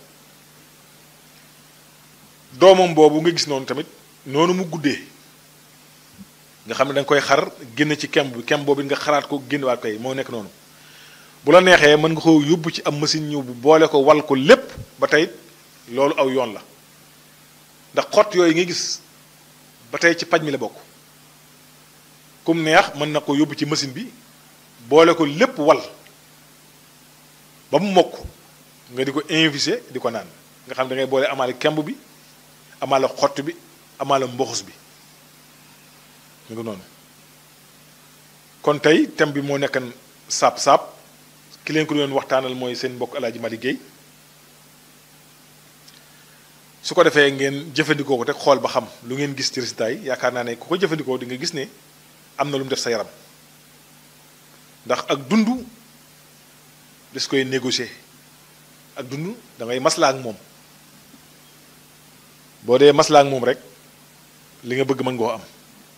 doomam boobu nga gis noonu tamit noonu mu guddee nga xam ne da nga koy xar génn ci kemb bi kemb boobu nga xaraat ko génnewaat koy moo nekk noonu bu la neexee mën nga ko yóbbu ci am machine ñëw bu boole ko wal ko lépp ba tey loolu aw yoon la ndax xott yooyu nga gis ba tey ci paj mi la bokk kum neex mën na ko yóbbu ci machine bi boole ko lépp wal ba mu mokk nga di ko invisé di ko naan nga xam da ngay boole amaale kemb bi amaale xott bi amaale mboxus bi mu ngi noonu kon tey thème bi moo nekkan saab-saab ki leen ko doon waxtaanal mooy seen mbokk Alaaji Malick Guèye su ko defee ngeen jëfandikoo ko te xool ba xam lu ngeen gis ci résultat yi yaakaar naa ne ku ko jëfandikoo di nga gis ne am na lu mu def sa yaram ndax ak dund des koy négocier ak dund da ngay maslaa ak moom boo dee maslaa ak moom rek li nga bëgg mën ngoo am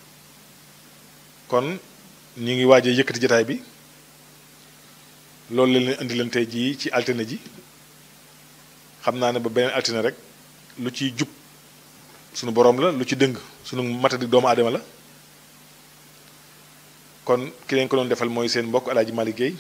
kon ñu ngi waajee yëkkati jotaay bi loolu la leen indi leen tey jii ci altine ji xam naa ne ba beneen altine rek lu ciy jub sunu boroom la lu ci dëng sunu matadi doomu aadama la kon ki leen ko doon defal mooy seen mbokk Alaaji Malick Guèye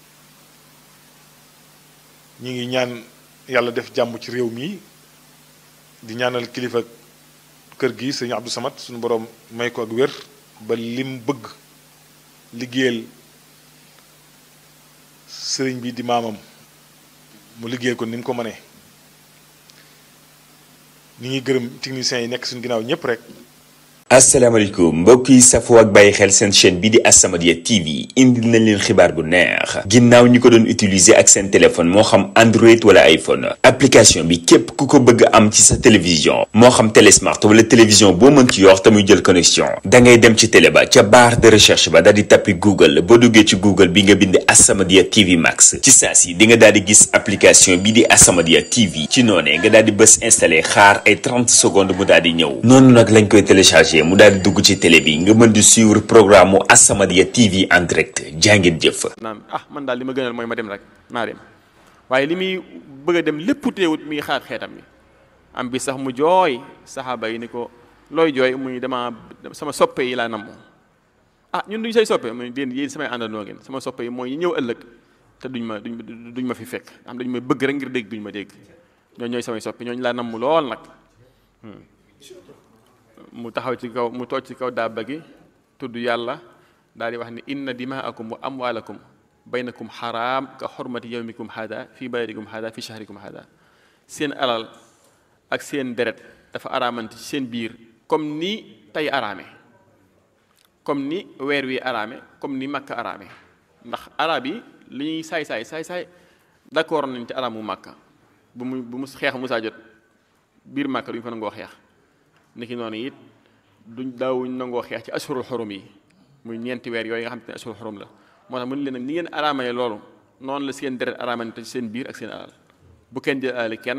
ñi ngi ñaan yàlla def jàmm ci réew mi di ñaanal kilifa kër gi sëñ Abdou Samad suñu boroom may ko ak wér ba lim bëgg liggéeyal sëriñ bi di maamam mu liggéeyal ko ni mu ko mënee ñi ngi gërëm techniciens yi nekk suñu ginnaaw ñépp rek
asalaamaaleykum mbokk yi safoo ak bàyyi xel seen chaîne bi di As-Samadiyya TV indil nañ leen xibaar bu neex ginnaaw ñi ko doon utiliser ak seen téléphone moo xam Android wala iPhone application bi képp ku ko bëgg am ci sa télévision moo xam télé smart wala télévision boo mën ci yor te muy jël connexion da ngay dem ci télé ba ca barre de recherche ba daal di tappi Google boo duggee ci Google bi nga bind As-Samadiyya TV Max ci saa si di nga daal di gis application bi di As-Samadiyya TV ci noonee nga daal di bës installé xaar ay 30 secondes mu daal di ñëw noonu nag lañ koy téléchargé mu daal di dugg ci télé bi nga mën di suivre programme mu As-Samadiyya TV en direct jàngeen jëf.
naam ah man daal li ma gënal mooy ma dem rek naa dem waaye li muy bëgg a dem lépp teewut mi ngi xaar xeetam mi am bi sax mu jooy saxaaba yi ni ko looy jooy muy dama sama soppe yi laa namm ah ñun duñ say soppe muy yéen yéen samay àndandoo ngeen sama soppe yi mooy ñi ñëw ëllëg te duñ ma duñ duñ ma fi fekk am dañu may bëgg rek ngir dégg duñ ma dégg ñooñu ñooy samay soppe ñooñu laa namm lool nag. mu taxaw ci kaw mu toog ci kaw daaba gi tudd yàlla daal di wax ni inna dimaakum wa amwaalakum baynakum xaraam ka xormati yawmikum hada fi baladikum hada fi shahrikum hada seen alal ak seen deret dafa araamante ci seen biir comme ni tey araame comme ni weer wi araame comme ni makka araame ndax arab yi li ñuy saay saay saay saay d'accord nañ ci araamu makka bu mu bu mu xeex musaa jot biir makka du ñu fa nangoo xeex niki noonu it duñ daawuñ nangoo xeex ci ashurul xurum yi muy ñeenti weer yooyu nga xam te ne ashurul xurum la moo tax mu ne leen nag ni ngeen araamale loolu noonu la seen deret araamante ci seen biir ak seen alal bu kenn jël alal kenn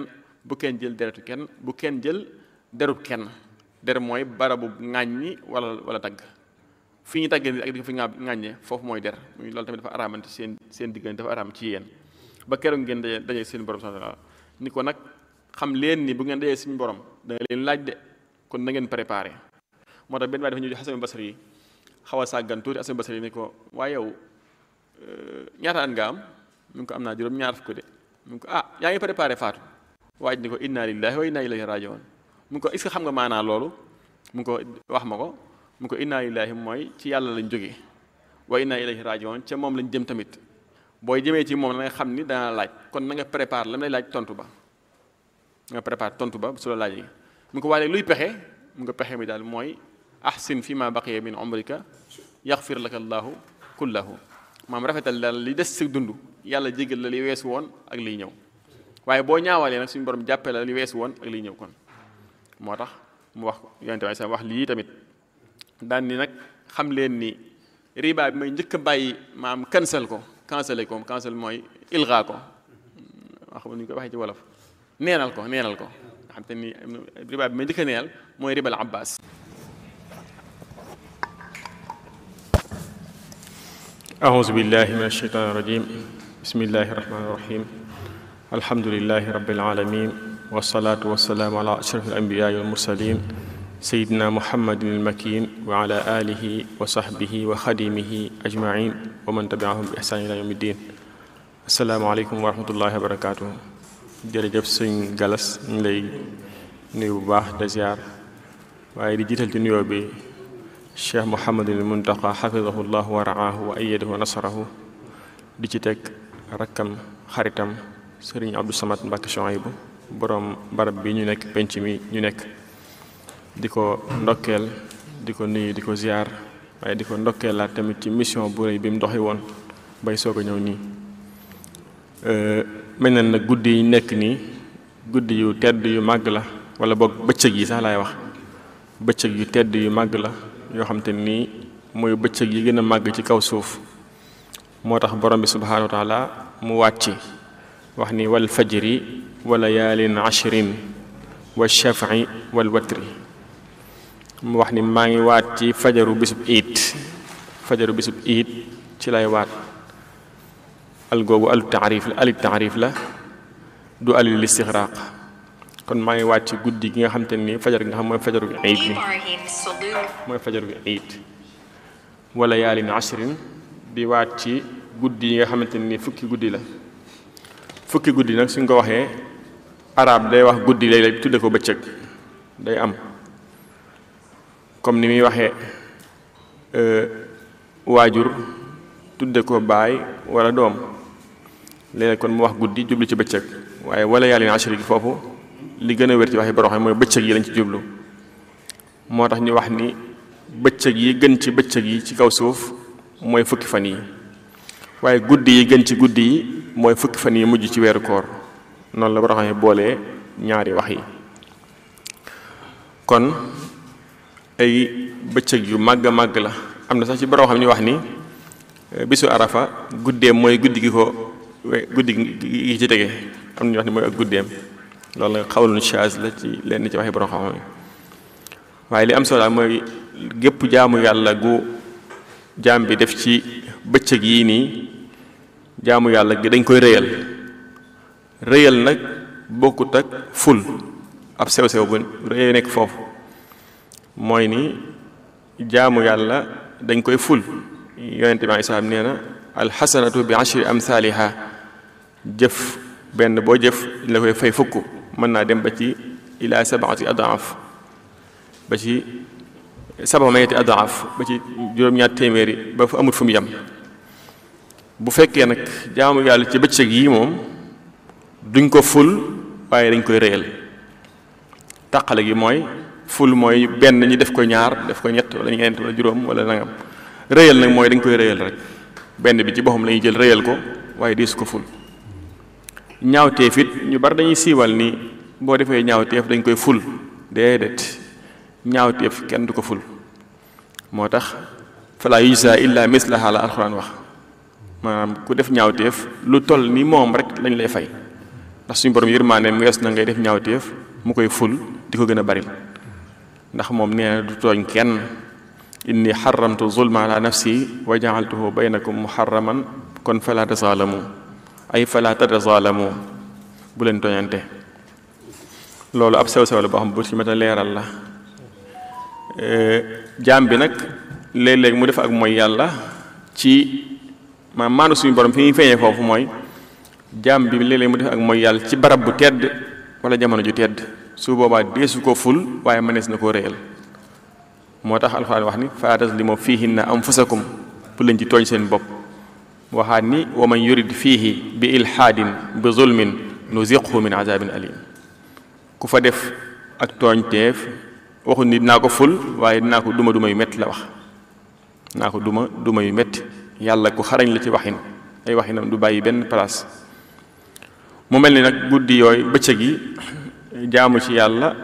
bu kenn jël deretu kenn bu kenn jël derub kenn der mooy barabu ŋàññi wala wala tagg fi ñu taggee ak di ko fi nga ŋàññee foofu mooy der muy loolu tamit dafa araamante seen seen diggante dafa araam ci yéen ba keroog ngeen daje daje seen borom subhanahu wa ta'ala ni ko nag xam leen ni bu ngeen dajee suñu borom da leen laaj de kon na ngeen préparé moo tax benn waay dafa ñëw Hasan Basri yi xaw a sàggan tuuti Hasan Basri yi ni ko waaye yow ñaata at nga am mu ngi ko am naa juróom ñaar fukk de mu ngi ko ah yaa ngi préparé faatu waaj ni ko inna lillahi wa inna ilayhi rajiun mu ngi ko est-ce que xam nga maanaa loolu mu ngi ko wax ma ko mu ngi ko inna lillahi mooy ci yàlla lañ jógee wa inna ilayhi rajiun ca moom lañ jëm tamit booy jëmee ci moom na nga xam ni dana laaj kon na nga préparé la lay laaj tontu ba nga préparé tontu ba su la laajee mu ko waaye luy pexe mu nga pexe mi daal mooy ahsin fi ma baqiya min umrika yaxfir laka allahu kullahu maam rafetal daal li des si dund yàlla jégal la li weesu woon ak liy ñëw waaye boo ñaawalee nag suñu borom jàppee la li weesu woon ak liy ñëw kon moo tax mu wax yonente waaye sax wax lii tamit daan ni nag xam leen ni riba bi may njëkk a bàyyi maam cancel ko cancel ko cancel mooy ilga ko wax xam ñu koy waxee ci wolof neenal ko neenal ko nga xam te ni riba bi may njëkk a neenal mooy ribal abbas
أعوذ بالله من الشيطان الرجيم بسم الله الرحمن الرحيم الحمد لله رب العالمين والصلاة والسلام على أشرف الأنبياء والمرسلين سيدنا محمد المكين وعلى آله وصحبه وخديمه أجمعين ومن تبعهم بإحسان إلى يوم الدين السلام عليكم ورحمة الله وبركاته jërëjëf sëñ Galas ñu ngi lay nuyu bu baax de ziar waaye di jiital ci nuyoo bi cheikh Mouhamadul Muntaqa xafidahu llah wa raahu wa ayadahu wa nasarahu di ci teg rakkam xaritam sëriñ Abdou Samad Mbàkke Chouaïbou borom barab bi ñu nekk penc mi ñu nekk di ko ndokkeel di ko nuyu di ko ziar waaye di ko ndokkeelaat tamit ci mission bu rëy bi mu doxi woon bay soog a ñëw nii mel na nag guddi yi nekk nii guddi yu tedd yu màgg la wala boog bëccëg yi sax laay wax bëccëg yu tedd yu màgg la yoo xam te nii mooy bëccëg yi gën a màgg ci kaw suuf moo tax borom bi subhaanahu wa taala mu wàcc wax ni wal fajri wa layaalin ashrin wa shafi wal watri mu wax ni maa ngi waat ci fajaru bisub iit fajaru bisub iit ci lay waat al googu alu taarif la alit taarif la du alil istixraaq kon maa ngi waat ci guddi gi nga xam te ni fajar gi nga xam mooy fajaru iit bi mooy fajaru iit wala yaalin ashrin di waat ci guddi yi nga xamante ni fukki guddi la fukki guddi nag suñ ko waxee arab day wax guddi léeg-léeg tudde ko bëccëg day am comme ni muy waxee waajur tudde ko baay wala doom léeg-léeg kon mu wax guddi jublu ci bëccëg waaye wala yaalin ashri gi foofu li gën a wér ci waxi borom xam mooy bëccëg yi lañ ci jublu moo tax ñu wax ni bëccëg yi gën ci bëccëg yi ci kaw suuf mooy fukki fan yi waaye guddi yi gën ci guddi yi mooy fukki fan yi mujj ci weeru koor noonu la borom xam boolee ñaari wax yi kon ay bëccëg yu màgg a màgg la am na sax ci borom xam ñu wax ni bisu arafa guddeem mooy guddi gi ko guddi gi ci tege am na ñu wax ni mooy ak guddeem loolu la xawlun shaaz la ci lenn ci waxi borom xam-xam waaye li am solo mooy gépp jaamu yàlla gu jaam bi def ci bëccëg yii nii jaamu yàlla gi dañ koy rëyal rëyal nag bokkut ak ful ab sew-sew bu rëy nekk foofu mooy ni jaamu yàlla dañ koy ful yonente bi aleyhi salaam nee na alxasanatu bi ashri amthaliha jëf benn boo jëf la koy fay fukk mën naa dem ba ci ila sabaati adaaf ba ci saba mayeti adaaf ba ci juróom-ñaar téeméeri ba fa amut fu mu yem bu fekkee nag jaamu yàlla ci bëccëg yi moom duñ ko ful waaye dañ koy rëyal tàqale gi mooy ful mooy benn ñi def ko ñaar def ko ñett wala ñeent wala juróom wala nangam rëyal nag mooy dañ koy rëyal rek benn bi ci boppam la ñuy jël rëyal ko waaye diisu ko ful ñaawteef it ñu bari dañuy siiwal ni boo defee ñaawteef dañ koy ful déedéet ñaawteef kenn du ko ful moo tax fala yujza illa mislaha la alxuraan wax maanaam ku def ñaawteef lu toll ni moom rek lañ lay fay ndax suñu borom yërmaaneem wees na ngay def ñaawteef mu koy ful di ko gën a bari ndax moom nee na du tooñ kenn inni xaramtu zulma ala nafsi wa jaaltuhu baynakum muharraman kon fala tazaalamu ay fala tazaalamu bu leen tooñante loolu ab sew sew la boo xam bu ci mata leeral la jaam bi nag léeg-léeg mu def ak mooy yàlla ci ma maanu suñu borom fi ñuy feeñee foofu mooy jaam bi léeg-léeg mu def ak mooy yàlla ci barab bu tedd wala jamono ju tedd su boobaa deesu ko ful waaye mënees na koo réyal moo tax alxuraan wax ni fala tazlimu fiihinna anfusakum bu leen ci tooñ seen bopp waxaat ni wa man yurid fiihi bi ilhaadin bi zulmin nuziqhu min azabin alim ku fa def ak tooñteef waxu ni dinaa ko ful waaye dinaa ko duma duma yu metti la wax dinaa ko duma duma yu metti yàlla ku xarañ la ci waxin ay waxinam du bàyyi benn place mu mel ni nag guddi yooyu bëccëg yi jaamu ci yàlla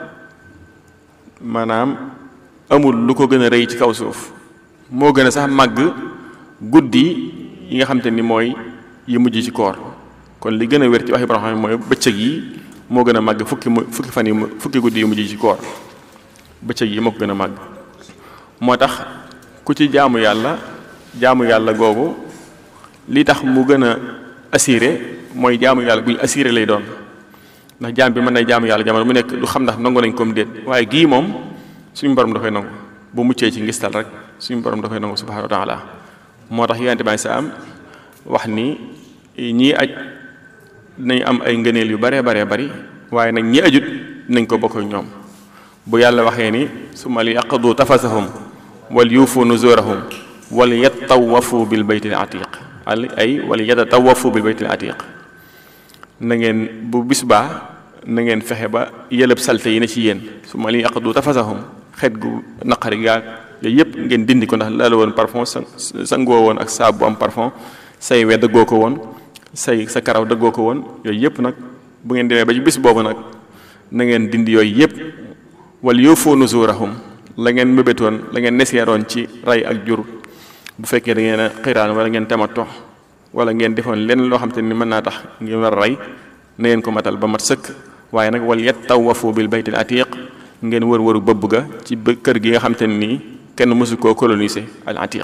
maanaam amul lu ko gën a rëy ci kaw suuf moo gën a sax màgg guddi yi nga xam te ni mooy yi mujj ci koor kon li gën a wér ci waxi borom xam mooy bëccëg yi moo gën a màgg fukki mu fukki fan yi fukki guddi yu mujj ci koor bëccëg yi moo ko gën a màgg moo tax ku ci jaamu yàlla jaamu yàlla googu li tax mu gën a assuré mooy jaamu yàlla guñ assuré lay doon ndax jaam bi mën na jaamu yàlla jamono mu nekk du xam ndax nangu nañ comme déet waaye gii moom suñu borom dafay nangu bu muccee ci ngistal rek suñu borom dafay nangu subhanahu wa taala moo tax yonente bi sa am wax ni ñii aj dinañ am ay ngëneel yu baree baree bari waaye nag ñi ajut nañ ko bokk ak ñoom bu yàlla waxee ni summa li yaqdu tafasahum wal yuufu nuzurahum wal yattawafu bil baytil atiq al ay wal yatatawafu bil baytil atiq na ngeen bu bis baa na ngeen fexe ba yëlëb salte yi ne ci yéen summa li yaqdu tafasahum xeet gu naqari gaag yooyu yëpp ngeen dindi ko ndax laala woon parfum sa sangoo woon ak saabu bu am parfum say we dëggoo ko woon say sa karaw dëggoo ko woon yooyu yëpp nag bu ngeen demee ba ci bis boobu nag na ngeen dindi yooyu yëpp wal yuufu nuzurahum la ngeen mébétoon la ngeen neseeroon ci rey ak jur bu fekkee da ngeen a xiraan wala ngeen tamato wala ngeen defoon lenn loo xam te ni mën naa tax ngeen war a rey na ngeen ko matal ba mat sëkk waaye nag wal yattawafu bil baytil atiq ngeen wër wëru bëbb ga ci kër gi nga xam te ne nii kenn mësu koo coloniser al atiq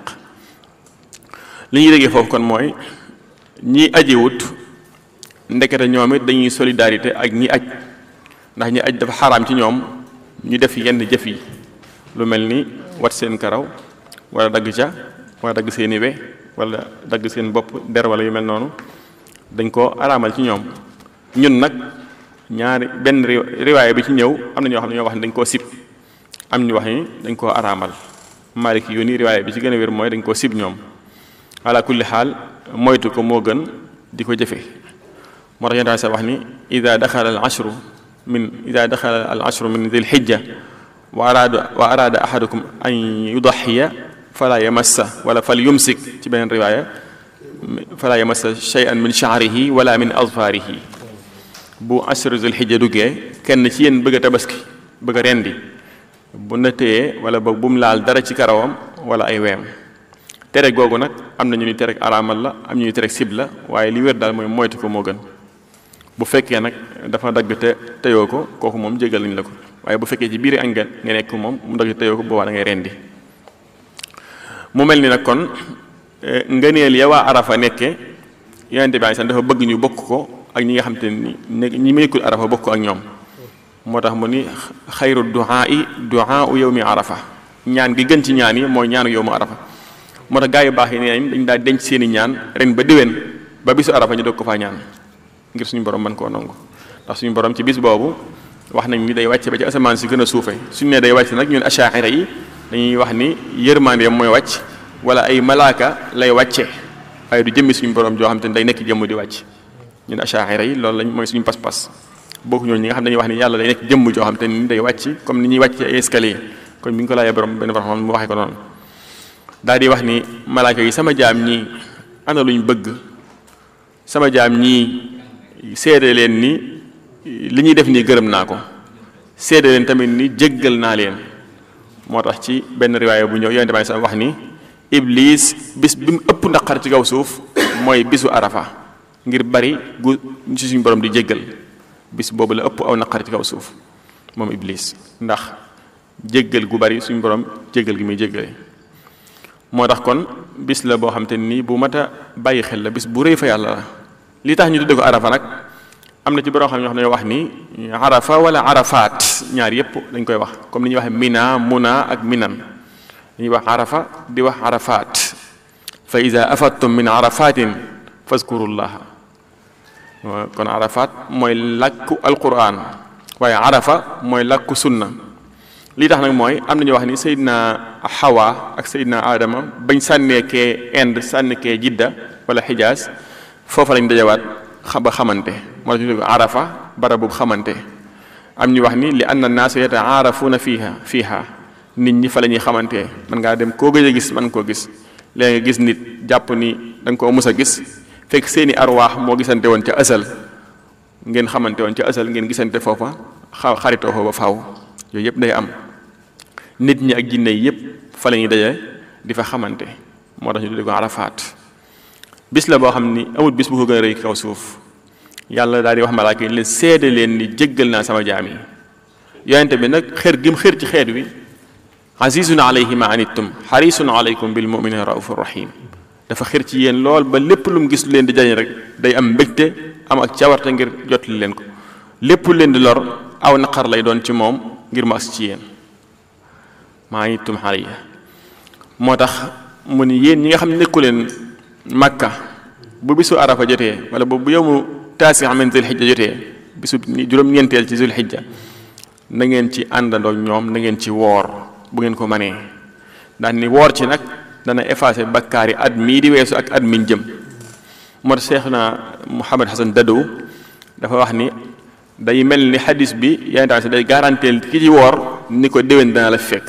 li ñuy déggee foofu kon mooy ñi ajiwut ndekete ñoom it dañuy solidarité ak ñi aj ndax ñi aj dafa xaraam ci ñoom ñu def yenn jëf yi lu mel ni wat seen karaw wala dagg ca wala dagg seeni we wala dagg seen bopp der wala yu mel noonu dañ ko araamal ci ñoom ñun nag ñaari benn riwaaya bi ci ñëw am na ñoo xam ne ñoo wax ne dañ koo sib am ñu wax ni dañ koo araamal maaliki yu ni riwaaya bi ci gën a wér mooy dañ koo sib ñoom ala kulli xaal moytu ko moo gën di ko jëfe moo tax yonent sa wax ni ida daxala al ashru min ida daxala al ashru min dil xijja wa araada wa araada ahadukum an yudaxiya fala yamassa wala fal yumsik ci beneen riwaaya fala yamassa shay'an min sha'rihi wala min azfarihi bu ashru dil xijja duggee kenn ci yéen bëgg a tabaski bëgg a rendi bu na téyee wala boog bu mu laal dara ci karawam wala ay weem tere googu nag am na ñu ni tere araamal la am ñu ni tere sib la waaye li wér daal mooy moytu ko moo gën bu fekkee nag dafa dagg te teyoo ko kooku moom jégal nañ la ko waaye bu fekkee ci biir añ nga nga nekk moom mu dagg te teyoo ko boobaa da ngay rendi mu mel ni nag kon ngëneel ya waa arafa nekke yonente bi sax dafa bëgg ñu bokk ko ak ñi nga xam te ni ñi nekkul arafa bokk ko ak ñoom moo tax mu ni xayru duaa yi duaa u yawmi arafa ñaan gi gën ci ñaan yi mooy ñaanu yawmu arafa moo tax gaa yu baax yi nee nañ dañ daa denc seen i ñaan ren ba déwén ba bisu arafa ñu doog ko faa ñaan ngir suñu borom mën koo nangu ndax suñu borom ci bis boobu wax nañ ni day wàcce ba ci asamaan si gën a suufe suñu nee day wàcc nag ñun achaira yi dañuy wax ni yërmandeem mooy wàcc wala ay malaaka lay wàcce waaye du jëmmi suñu borom joo xam te ne day nekk jëmm di wàcc ñun achaira yi loolu lañ mooy suñu pas-pas bokku ñooñu ñi nga xam ne dañuy wax ni yàlla day nekk jëmm joo xam te ni day wàcc comme ni ñuy wàcc ci ay escalier kon bi ñu ko laajee borom benn borom mu waxee ko noonu daal di wax ni malaaka yi sama jaam ñii ana luñ bëgg sama jaam ñii seede leen ni li ñuy def nii gërëm naa ko seede leen tamit ni jéggal naa leen moo tax ci benn riwaaya bu ñëw yonente bi sax wax ni iblis bis bi mu ëpp naqar ci kaw suuf mooy bisu arafa ngir bari gu ci suñu borom di jéggal bis boobu la ëpp aw naqari ci kaw suuf moom iblis ndax jéggal gu bari suñu borom jéggal gi muy jéggale moo tax kon bis la boo xam te nii bu mat a bàyyi xel la bis bu rëy fa yàlla la li tax ñu tudde ko arafa nag am na ci borom xam ñoo xam ne wax ni arafa wala arafaat ñaar yépp dañ koy wax comme ni ñuy waxee mina muna ak minan dañuy wax arafa di wax arafaat fa ida afadtum min arafatin fazkurullaha kon arafaat mooy làkku alquran waaye arafa mooy làkku sunna lii tax nag mooy am na ñu wax ni Seydina Hawa ak Seydina Adama bañ sànneekee Inde sànneekee Jidda wala Xijaas foofa lañ dajawaat ba xamante moo tax ñu tudd arafa barabu xamante am ñu wax ni li anna naasa yataarafuuna fiiha fiiha nit ñi fa la ñuy xamante man ngaa dem koo gëj a gis man koo gis léegi nga gis nit jàpp ni da nga koo mus a gis fekk seeni arwaax moo gisante woon ca asal ngeen xamante woon ca asal ngeen gisante foofa xa xaritoo fa ba faaw yooyu yëpp day am nit ñi ak jinne yi yëpp fa la ñuy daje di fa xamante moo tax ñu tudde ko arafaat bis la boo xam ni amul bis bu ko gën a rëy kaw suuf yàlla daal di wax malaaka yi leen seede leen ni jéggal naa sama jaam yi yonente bi nag xër gi mu xër ci xeet wi azizun alayhi ma anittum xarisun alaykum bil muminina raufur rahim dafa xër ci yéen lool ba lépp lu mu gis lu leen di jañ rek day am mbégte am ak cawarte ngir jotli leen ko lépp lu leen di lor aw naqar lay doon ci moom ngir mu agsi ci yéen ma anittum alayya moo tax mu ni yéen ñi nga xam ne nekku leen makka bu bisu arafa jotee wala bu yowmu taasi min zul xijja jotee bisu juróom-ñeenteel ci zul xijja na ngeen ci àndandoo ñoom na ngeen ci woor bu ngeen ko manee ndax ni woor ci nag dana effacé bakkaar yi at mii di weesu ak at miñ jëm moo tax Cheikh na Mouhamed Hassan Dadow dafa wax ni day mel ni xadis bi yaa ngi day garanteel ki ci woor ni ko déwén dana la fekk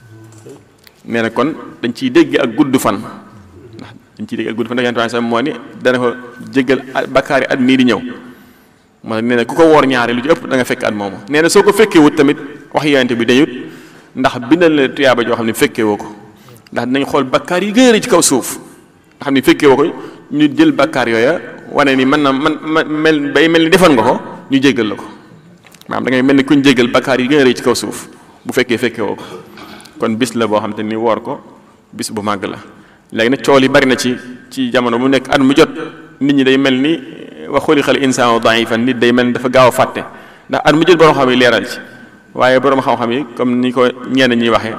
nee na kon dañ ciy dégg ak gudd fan ndax dañ ciy dégg ak gudd fan ndax yaa ngi moo ni dana ko jéggal bakkaar yi at mii di ñëw moo tax nee na ku ko woor ñaari lu ci ëpp da nga fekk at moomu nee na soo ko fekkee wut tamit wax yonente bi dañut ndax bindal la tuyaaba joo xam ne fekkee woo ko ndax dinañ xool bakkaar yi gën a ci kaw suuf nga xam ne fekkee woo ko ñu jël bakkaar yooya wane ni man na man man mel bay mel ni defoon nga ko ñu jéggal la ko maanaam da ngay mel ni kuñ jéggal bakkaar yi gën a rëy ci kaw suuf bu fekkee fekkee woo ko kon bis la boo xam te ni woor ko bis bu màgg la léegi nag cool yi bari na ci ci jamono mu nekk at mu jot nit ñi day mel ni wa xuliqal insaanu daifan nit day mel ni dafa gaaw a fàtte ndax at mu jot borom xam yi leeral ci waaye borom xam-xam yi comme ni ko ñenn ñuy waxee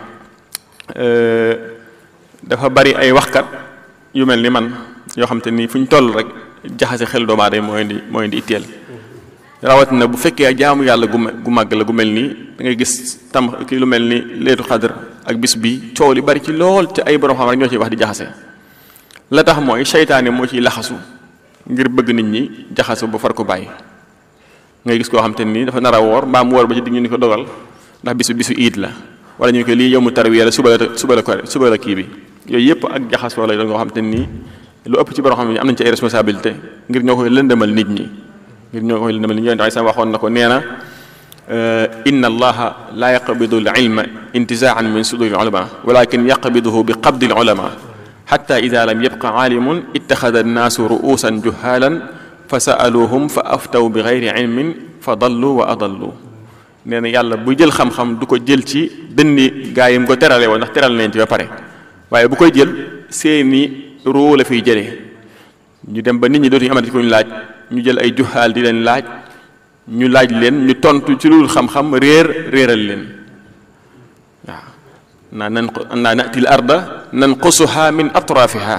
dafa bari ay waxkat yu mel ni man yoo xam te ni fu ñu toll rek jaxase xel doomu aadama mooy indi mooy indi itteel rawatina bu fekkee jaamu yàlla gu gu màgg la gu mel nii da ngay gis tam ki lu mel ni leetu xadr ak bis bi coow li bari ci lool te ay borom xam rek ñoo ciy wax di jaxase la tax mooy seytaane moo ciy laxasu ngir bëgg nit ñi jaxasu ba far ko bàyyi ngay gis koo xam te nii dafa nar a woor mbaa mu woor ba ci digg ñu ni ko dogal ndax bisu bisu iid la wala ñu ko lii yow mu tarwiya la suba la suba la ko suba la kii bi yooyu yëpp ak jaxasoo lay doon nga xam te nii lu ëpp ci borom xam ne am nañ ci ay responsabilité ngir ñoo koy lëndëmal nit ñi ngir ñoo koy lëndëmal nit ñi yonent ay waxoon na ko nee na inna allaha la yaqbidu al ilma intizaan min suduri al ulama walakin yaqbiduhu bi qabdi al ulama xatta ida lam yabqa aalimun ittaxada annaasu ruusan juhaalan fa saaluhum fa aftaw bi gayri ilmin fa dallu wa adallu nee na yàlla bu jël xam-xam du ko jël ci dënni gaa yi mu ko terale woon ndax teral nañ ci ba pare waaye bu koy jël seeni ruu la fiy jëlee ñu dem ba nit ñi dootuñu amati ko ñu laaj ñu jël ay juhaal di leen laaj ñu laaj leen ñu tontu ci lu xam-xam réer réeral leen waaw naa nan naa natil arda nanqusuha min atrafiha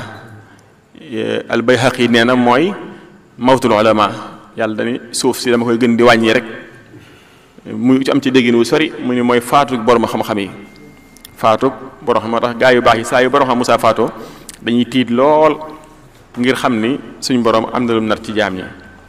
albayhaqi nee na mooy mawtul ulama yàlla dani suuf si dama koy gën di wàññi rek mu am ci déggin wu sori mu ni mooy faatu borom xam-xam yi faatu borom xam moo tax gaa yu baax yi saa yu borom xam musaa faatoo dañuy tiit lool ngir xam ni suñ borom am na lu nar ci jaam ñi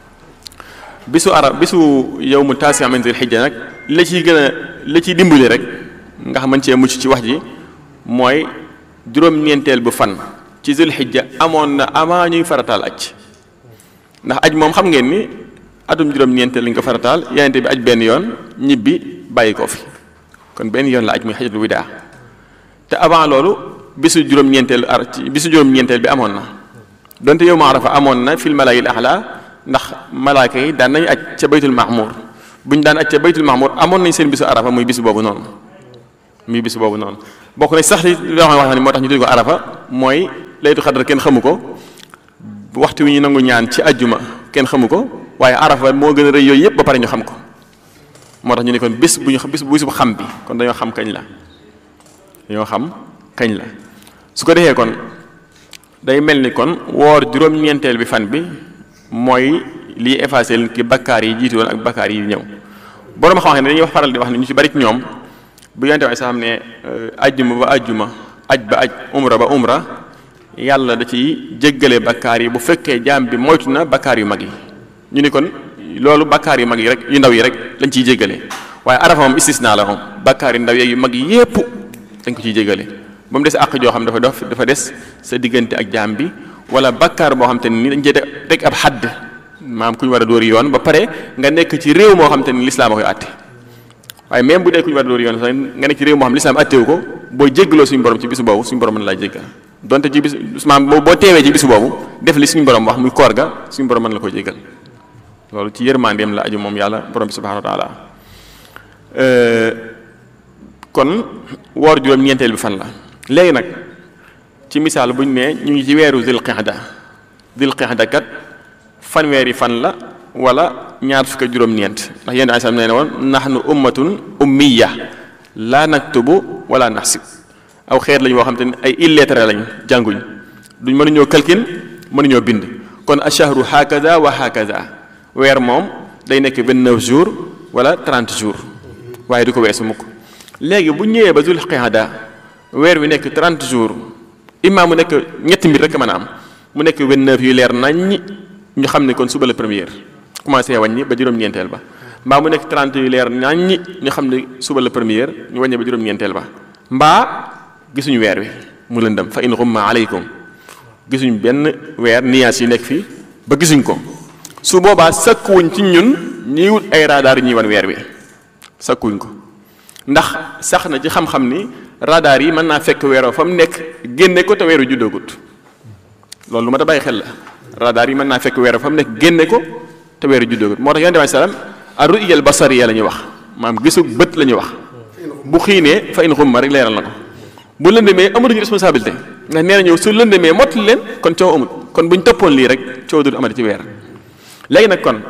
bisu arab bisu yow mu taasi min zil xijja nag la ciy gën a la ciy dimbali rek nga xam man cee mucc ci wax ji mooy juróom-ñeenteel bu fan ci zil xijja amoon na avant ñuy farataal aj ndax aj moom xam ngeen ni atum juróom-ñeenteel lañ ko farataal yenente bi aj benn yoon ñibbi bàyyi ko fi kon benn yoon la aj muy xajatul widaa te avant loolu bisu juróom-ñeenteel ar bisu juróom-ñeenteel bi amoon na donte yow ma arafa amoon na fil malaayil ahla
ndax malaaka yi daan nañu aj ca baytul mahmur bu ñu daan aj ca baytul mahmur amoon nañ seen bisu arafa muy bis boobu noonu muy bis boobu noonu bokk na sax li loo xam ne wax ni moo tax ñu tudd ko arafa mooy laytu xadar kenn xamu ko waxtu wi ñu nangu ñaan ci ajjuma kenn xamu ko waaye arafa moo gën a rëy yooyu yëpp ba pare ñu xam ko moo tax ñu ne kon bis bu ñu bis bu bis bu xam bi kon dañoo xam kañ la dañoo xam kañ la su ko defee kon day mel ni kon woor juróom-ñeenteel bi fan bi mooy liy effacé ki bakkaar yi jiitu woon ak bakkaar yi ñëw borom xam ne dañuy wax faral di wax ne ñu ci bari ci ñoom bu yonte waaye sax xam ne ajjuma ba ajjuma aj ba aj umra ba umra yàlla da ciy jéggale bakkaar yi bu fekkee jaam bi moytu na bakkaar yu mag yi ñu ni kon loolu bakkaar yu mag yi rek yu ndaw yi rek lañ ciy jéggale waaye arafa moom istisna la moom bakkaar yu ndaw yeeg yu mag yi yépp dañ ko ciy jéggale ba mu des àq joo xam dafa dof dafa des sa diggante ak jaam bi wala bakkaar boo xam te ni dañ cee teg ab xadd maam ku ñu war a dóori yoon ba pare nga nekk ci réew moo xam te ni lislaam a koy àtte waaye même bu dee ku ñu war a dóori yoon sax nga nekk ci réew moo xam lislaam àttewu ko boo jéggaloo suñu borom ci bisu boobu suñu borom mën laa jéggal donte ci bis maam boo teewee ci bisu boobu def li suñu borom wax muy koor ga suñu borom mën la ko jéggal loolu ci yërmandeem la aju moom yàlla borom bi subhanahu wa taala kon woor juróom-ñeenteel bi fan la léegi nag ci misaal bu ñu nee ñu ngi ci weeru dil qixda dil qixda kat fanweeri fan la wala ñaar fukk ak juróom-ñeent ndax yéen asam nee ne woon nahnu ummatun ummiya laa naktubu wala naxsib aw xeet lañu woo xam te ne ay illettré lañ jànguñ duñ mënuñoo kalkin mënuñoo bind kon ashahru hakaza wa hakaza weer moom day nekk 29 jours wala 30 jours waaye du ko weesu mukk léegi bu ñëwee ba dul qixda weer wi nekk 30 jours imma mu nekk ñetti mbir rek mën a am mu nekk 29 yu leer nañ ñu xam ne kon suba la première commencé wàññi ba juróom-ñeenteel ba mbaa mu nekk 30 yu leer nañ ñu xam ne suba la première ñu wàññi ba juróom-ñeenteel ba mbaa gisuñu weer wi mu lëndëm fa in xumma aleykum gisuñu benn weer nuages yi nekk fii ba gisuñ ko su boobaa sakkuwuñ ci ñun ñuy wut ay radar ñuy wan weer wi sakkuwuñ ko ndax sax na ci xam-xam ni radar yi mën naa fekk weeroo fa mu nekk génne ko te weeru juddoogut loolu lu ma da bàyyi xel la radar yi mën naa fekk weeroo fa mu nekk génne ko te weeru juddoogut moo tax yonent bi salaam ar-ru'ya al-basariyya la ñuy wax maam gisu bët la ñuy wax bu xiinee fa in xumma rek leeral na ko bu lëndëmee amatuñu responsabilité ndax nee na ñëw su lëndëmee mottali leen kon coow amut kon buñ toppoon lii rek coow du amati ci weer léegi nag kon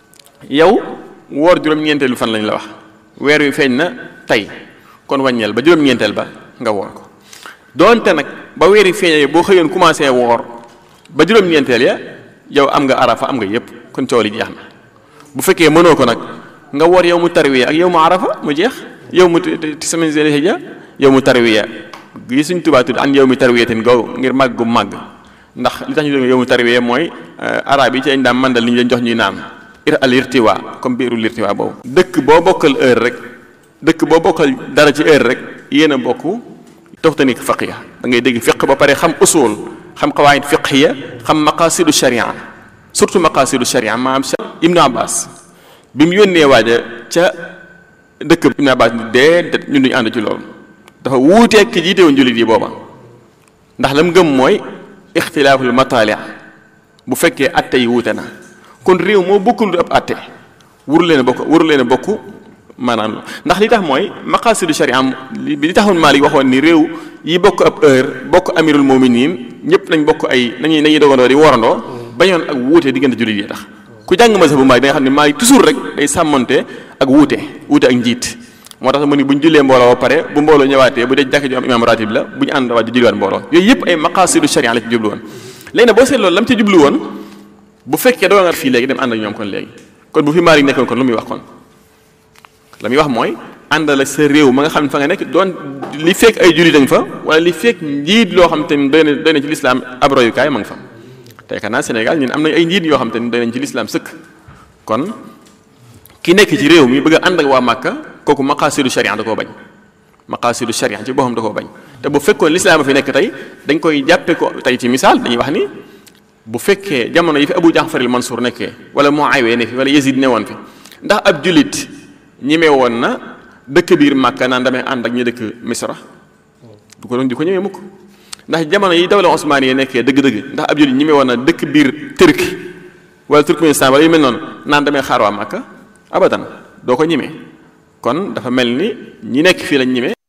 yow woor juróom-ñeenteelu fan lañ la wax weer wi feeñ na tey kon wàññeel ba juróom-ñeenteel ba nga woor ko doonte nag ba weer wi feeñee boo xëyoon commencé woor ba juróom-ñeenteel ya yow am nga arafa am nga yépp kon coow li jeex na bu fekkee mënoo ko nag nga woor yow mu tarwiya ak yow mu arafa mu jeex yow mu semaine zil hijja yow mu tarwiya gi suñ tubaa tudd an yow mi tarwiya ten gaw ngir màgg gu màgg ndax li tax ñu doon yow mu tarwiya mooy arab yi ci dañ daan mandal li ñu leen jox ñuy naan ir al irtiwa comme biiru irtiwa boobu dëkk boo bokkal heure rek dëkk boo bokkal dara ci heure rek yéen a bokk toxtanik faqiya da ngay dégg fiq ba pare xam usul xam qawaid fiqhiya xam maqasidu sharia surtout maqasidu sharia maam ibnu abbas bi mu yónnee waaja ca dëkk ibnu abbas ni déedéet ñun duñu ànd ci loolu dafa wuuteeg ki jiite woon jullit yi booba ndax lam gëm mooy ixtilaaful mataali bu fekkee atte yi wuute na kon réew moo bokkul ab atte wuru leen a bokk wuru leen a bokk maanaam ndax li tax mooy maqasidu sharia li li taxoon Maalik waxoon ni réew yi bokk ab heure bokk amirul muminin ñëpp nañ bokk ay nañuy nañuy dogandoo di worandoo bañoon ak wuute diggante jullit yi tax ku jàng mazhab bu Maalik da nga xam ne Maalik toujours rek day sàmmonte ak wuute wuute ak njiit moo tax mu ni bu ñu jullee mbooloo ba pare bu mbooloo ñëwaatee bu dee jàkk ju am imaam ratib la bu ñu ànd waat di julliwaat mbooloo yooyu yëpp ay maqasidu sharia la ci jublu woon léegi nag boo seet loolu lam ci jublu woon bu fekkee doo nga fii léegi dem ànd ak ñoom kon léegi kon bu fi Maalik nekkoon kon lu muy wax kon la muy wax mooy àndal ak sa réew ma nga xam ne fa nga nekk doon li fekk ay jullit dañ fa wala li fekk njiit loo xam te ni doy na doy na ci lislaam ab royukaay ma nga fa tey xanaa Sénégal ñun am nañ ay njiit yoo xam te ni doy nañ ci lislaam sëkk kon ki nekk ci réew mi bëgg a ànd ak waa Màkka kooku maqaasidu sharia da koo bañ maqaasidu sharia ci boppam da koo bañ te bu fekkoon lislaam a fi nekk tey dañ koy jàppe ko tey ci misaal dañuy wax ni bu fekkee jamono yi fi Abu Jaafar al Mansuur nekkee wala Muawiya ne fi wala Yazid ne woon fi ndax ab julit ñime woon na dëkk biir Màkka naan damay ànd ak ñu dëkk Misra du ko doon di ko ñëwee mukk ndax jamono yi dawla Osmaan yi nekkee dëgg-dëgg ndax ab julit ñime woon na dëkk biir Turki wala Turkmenistan wala yu mel noonu naan damay xaar waa Makka abadan doo ko ñime kon dafa mel ni ñi nekk fii lañ ñime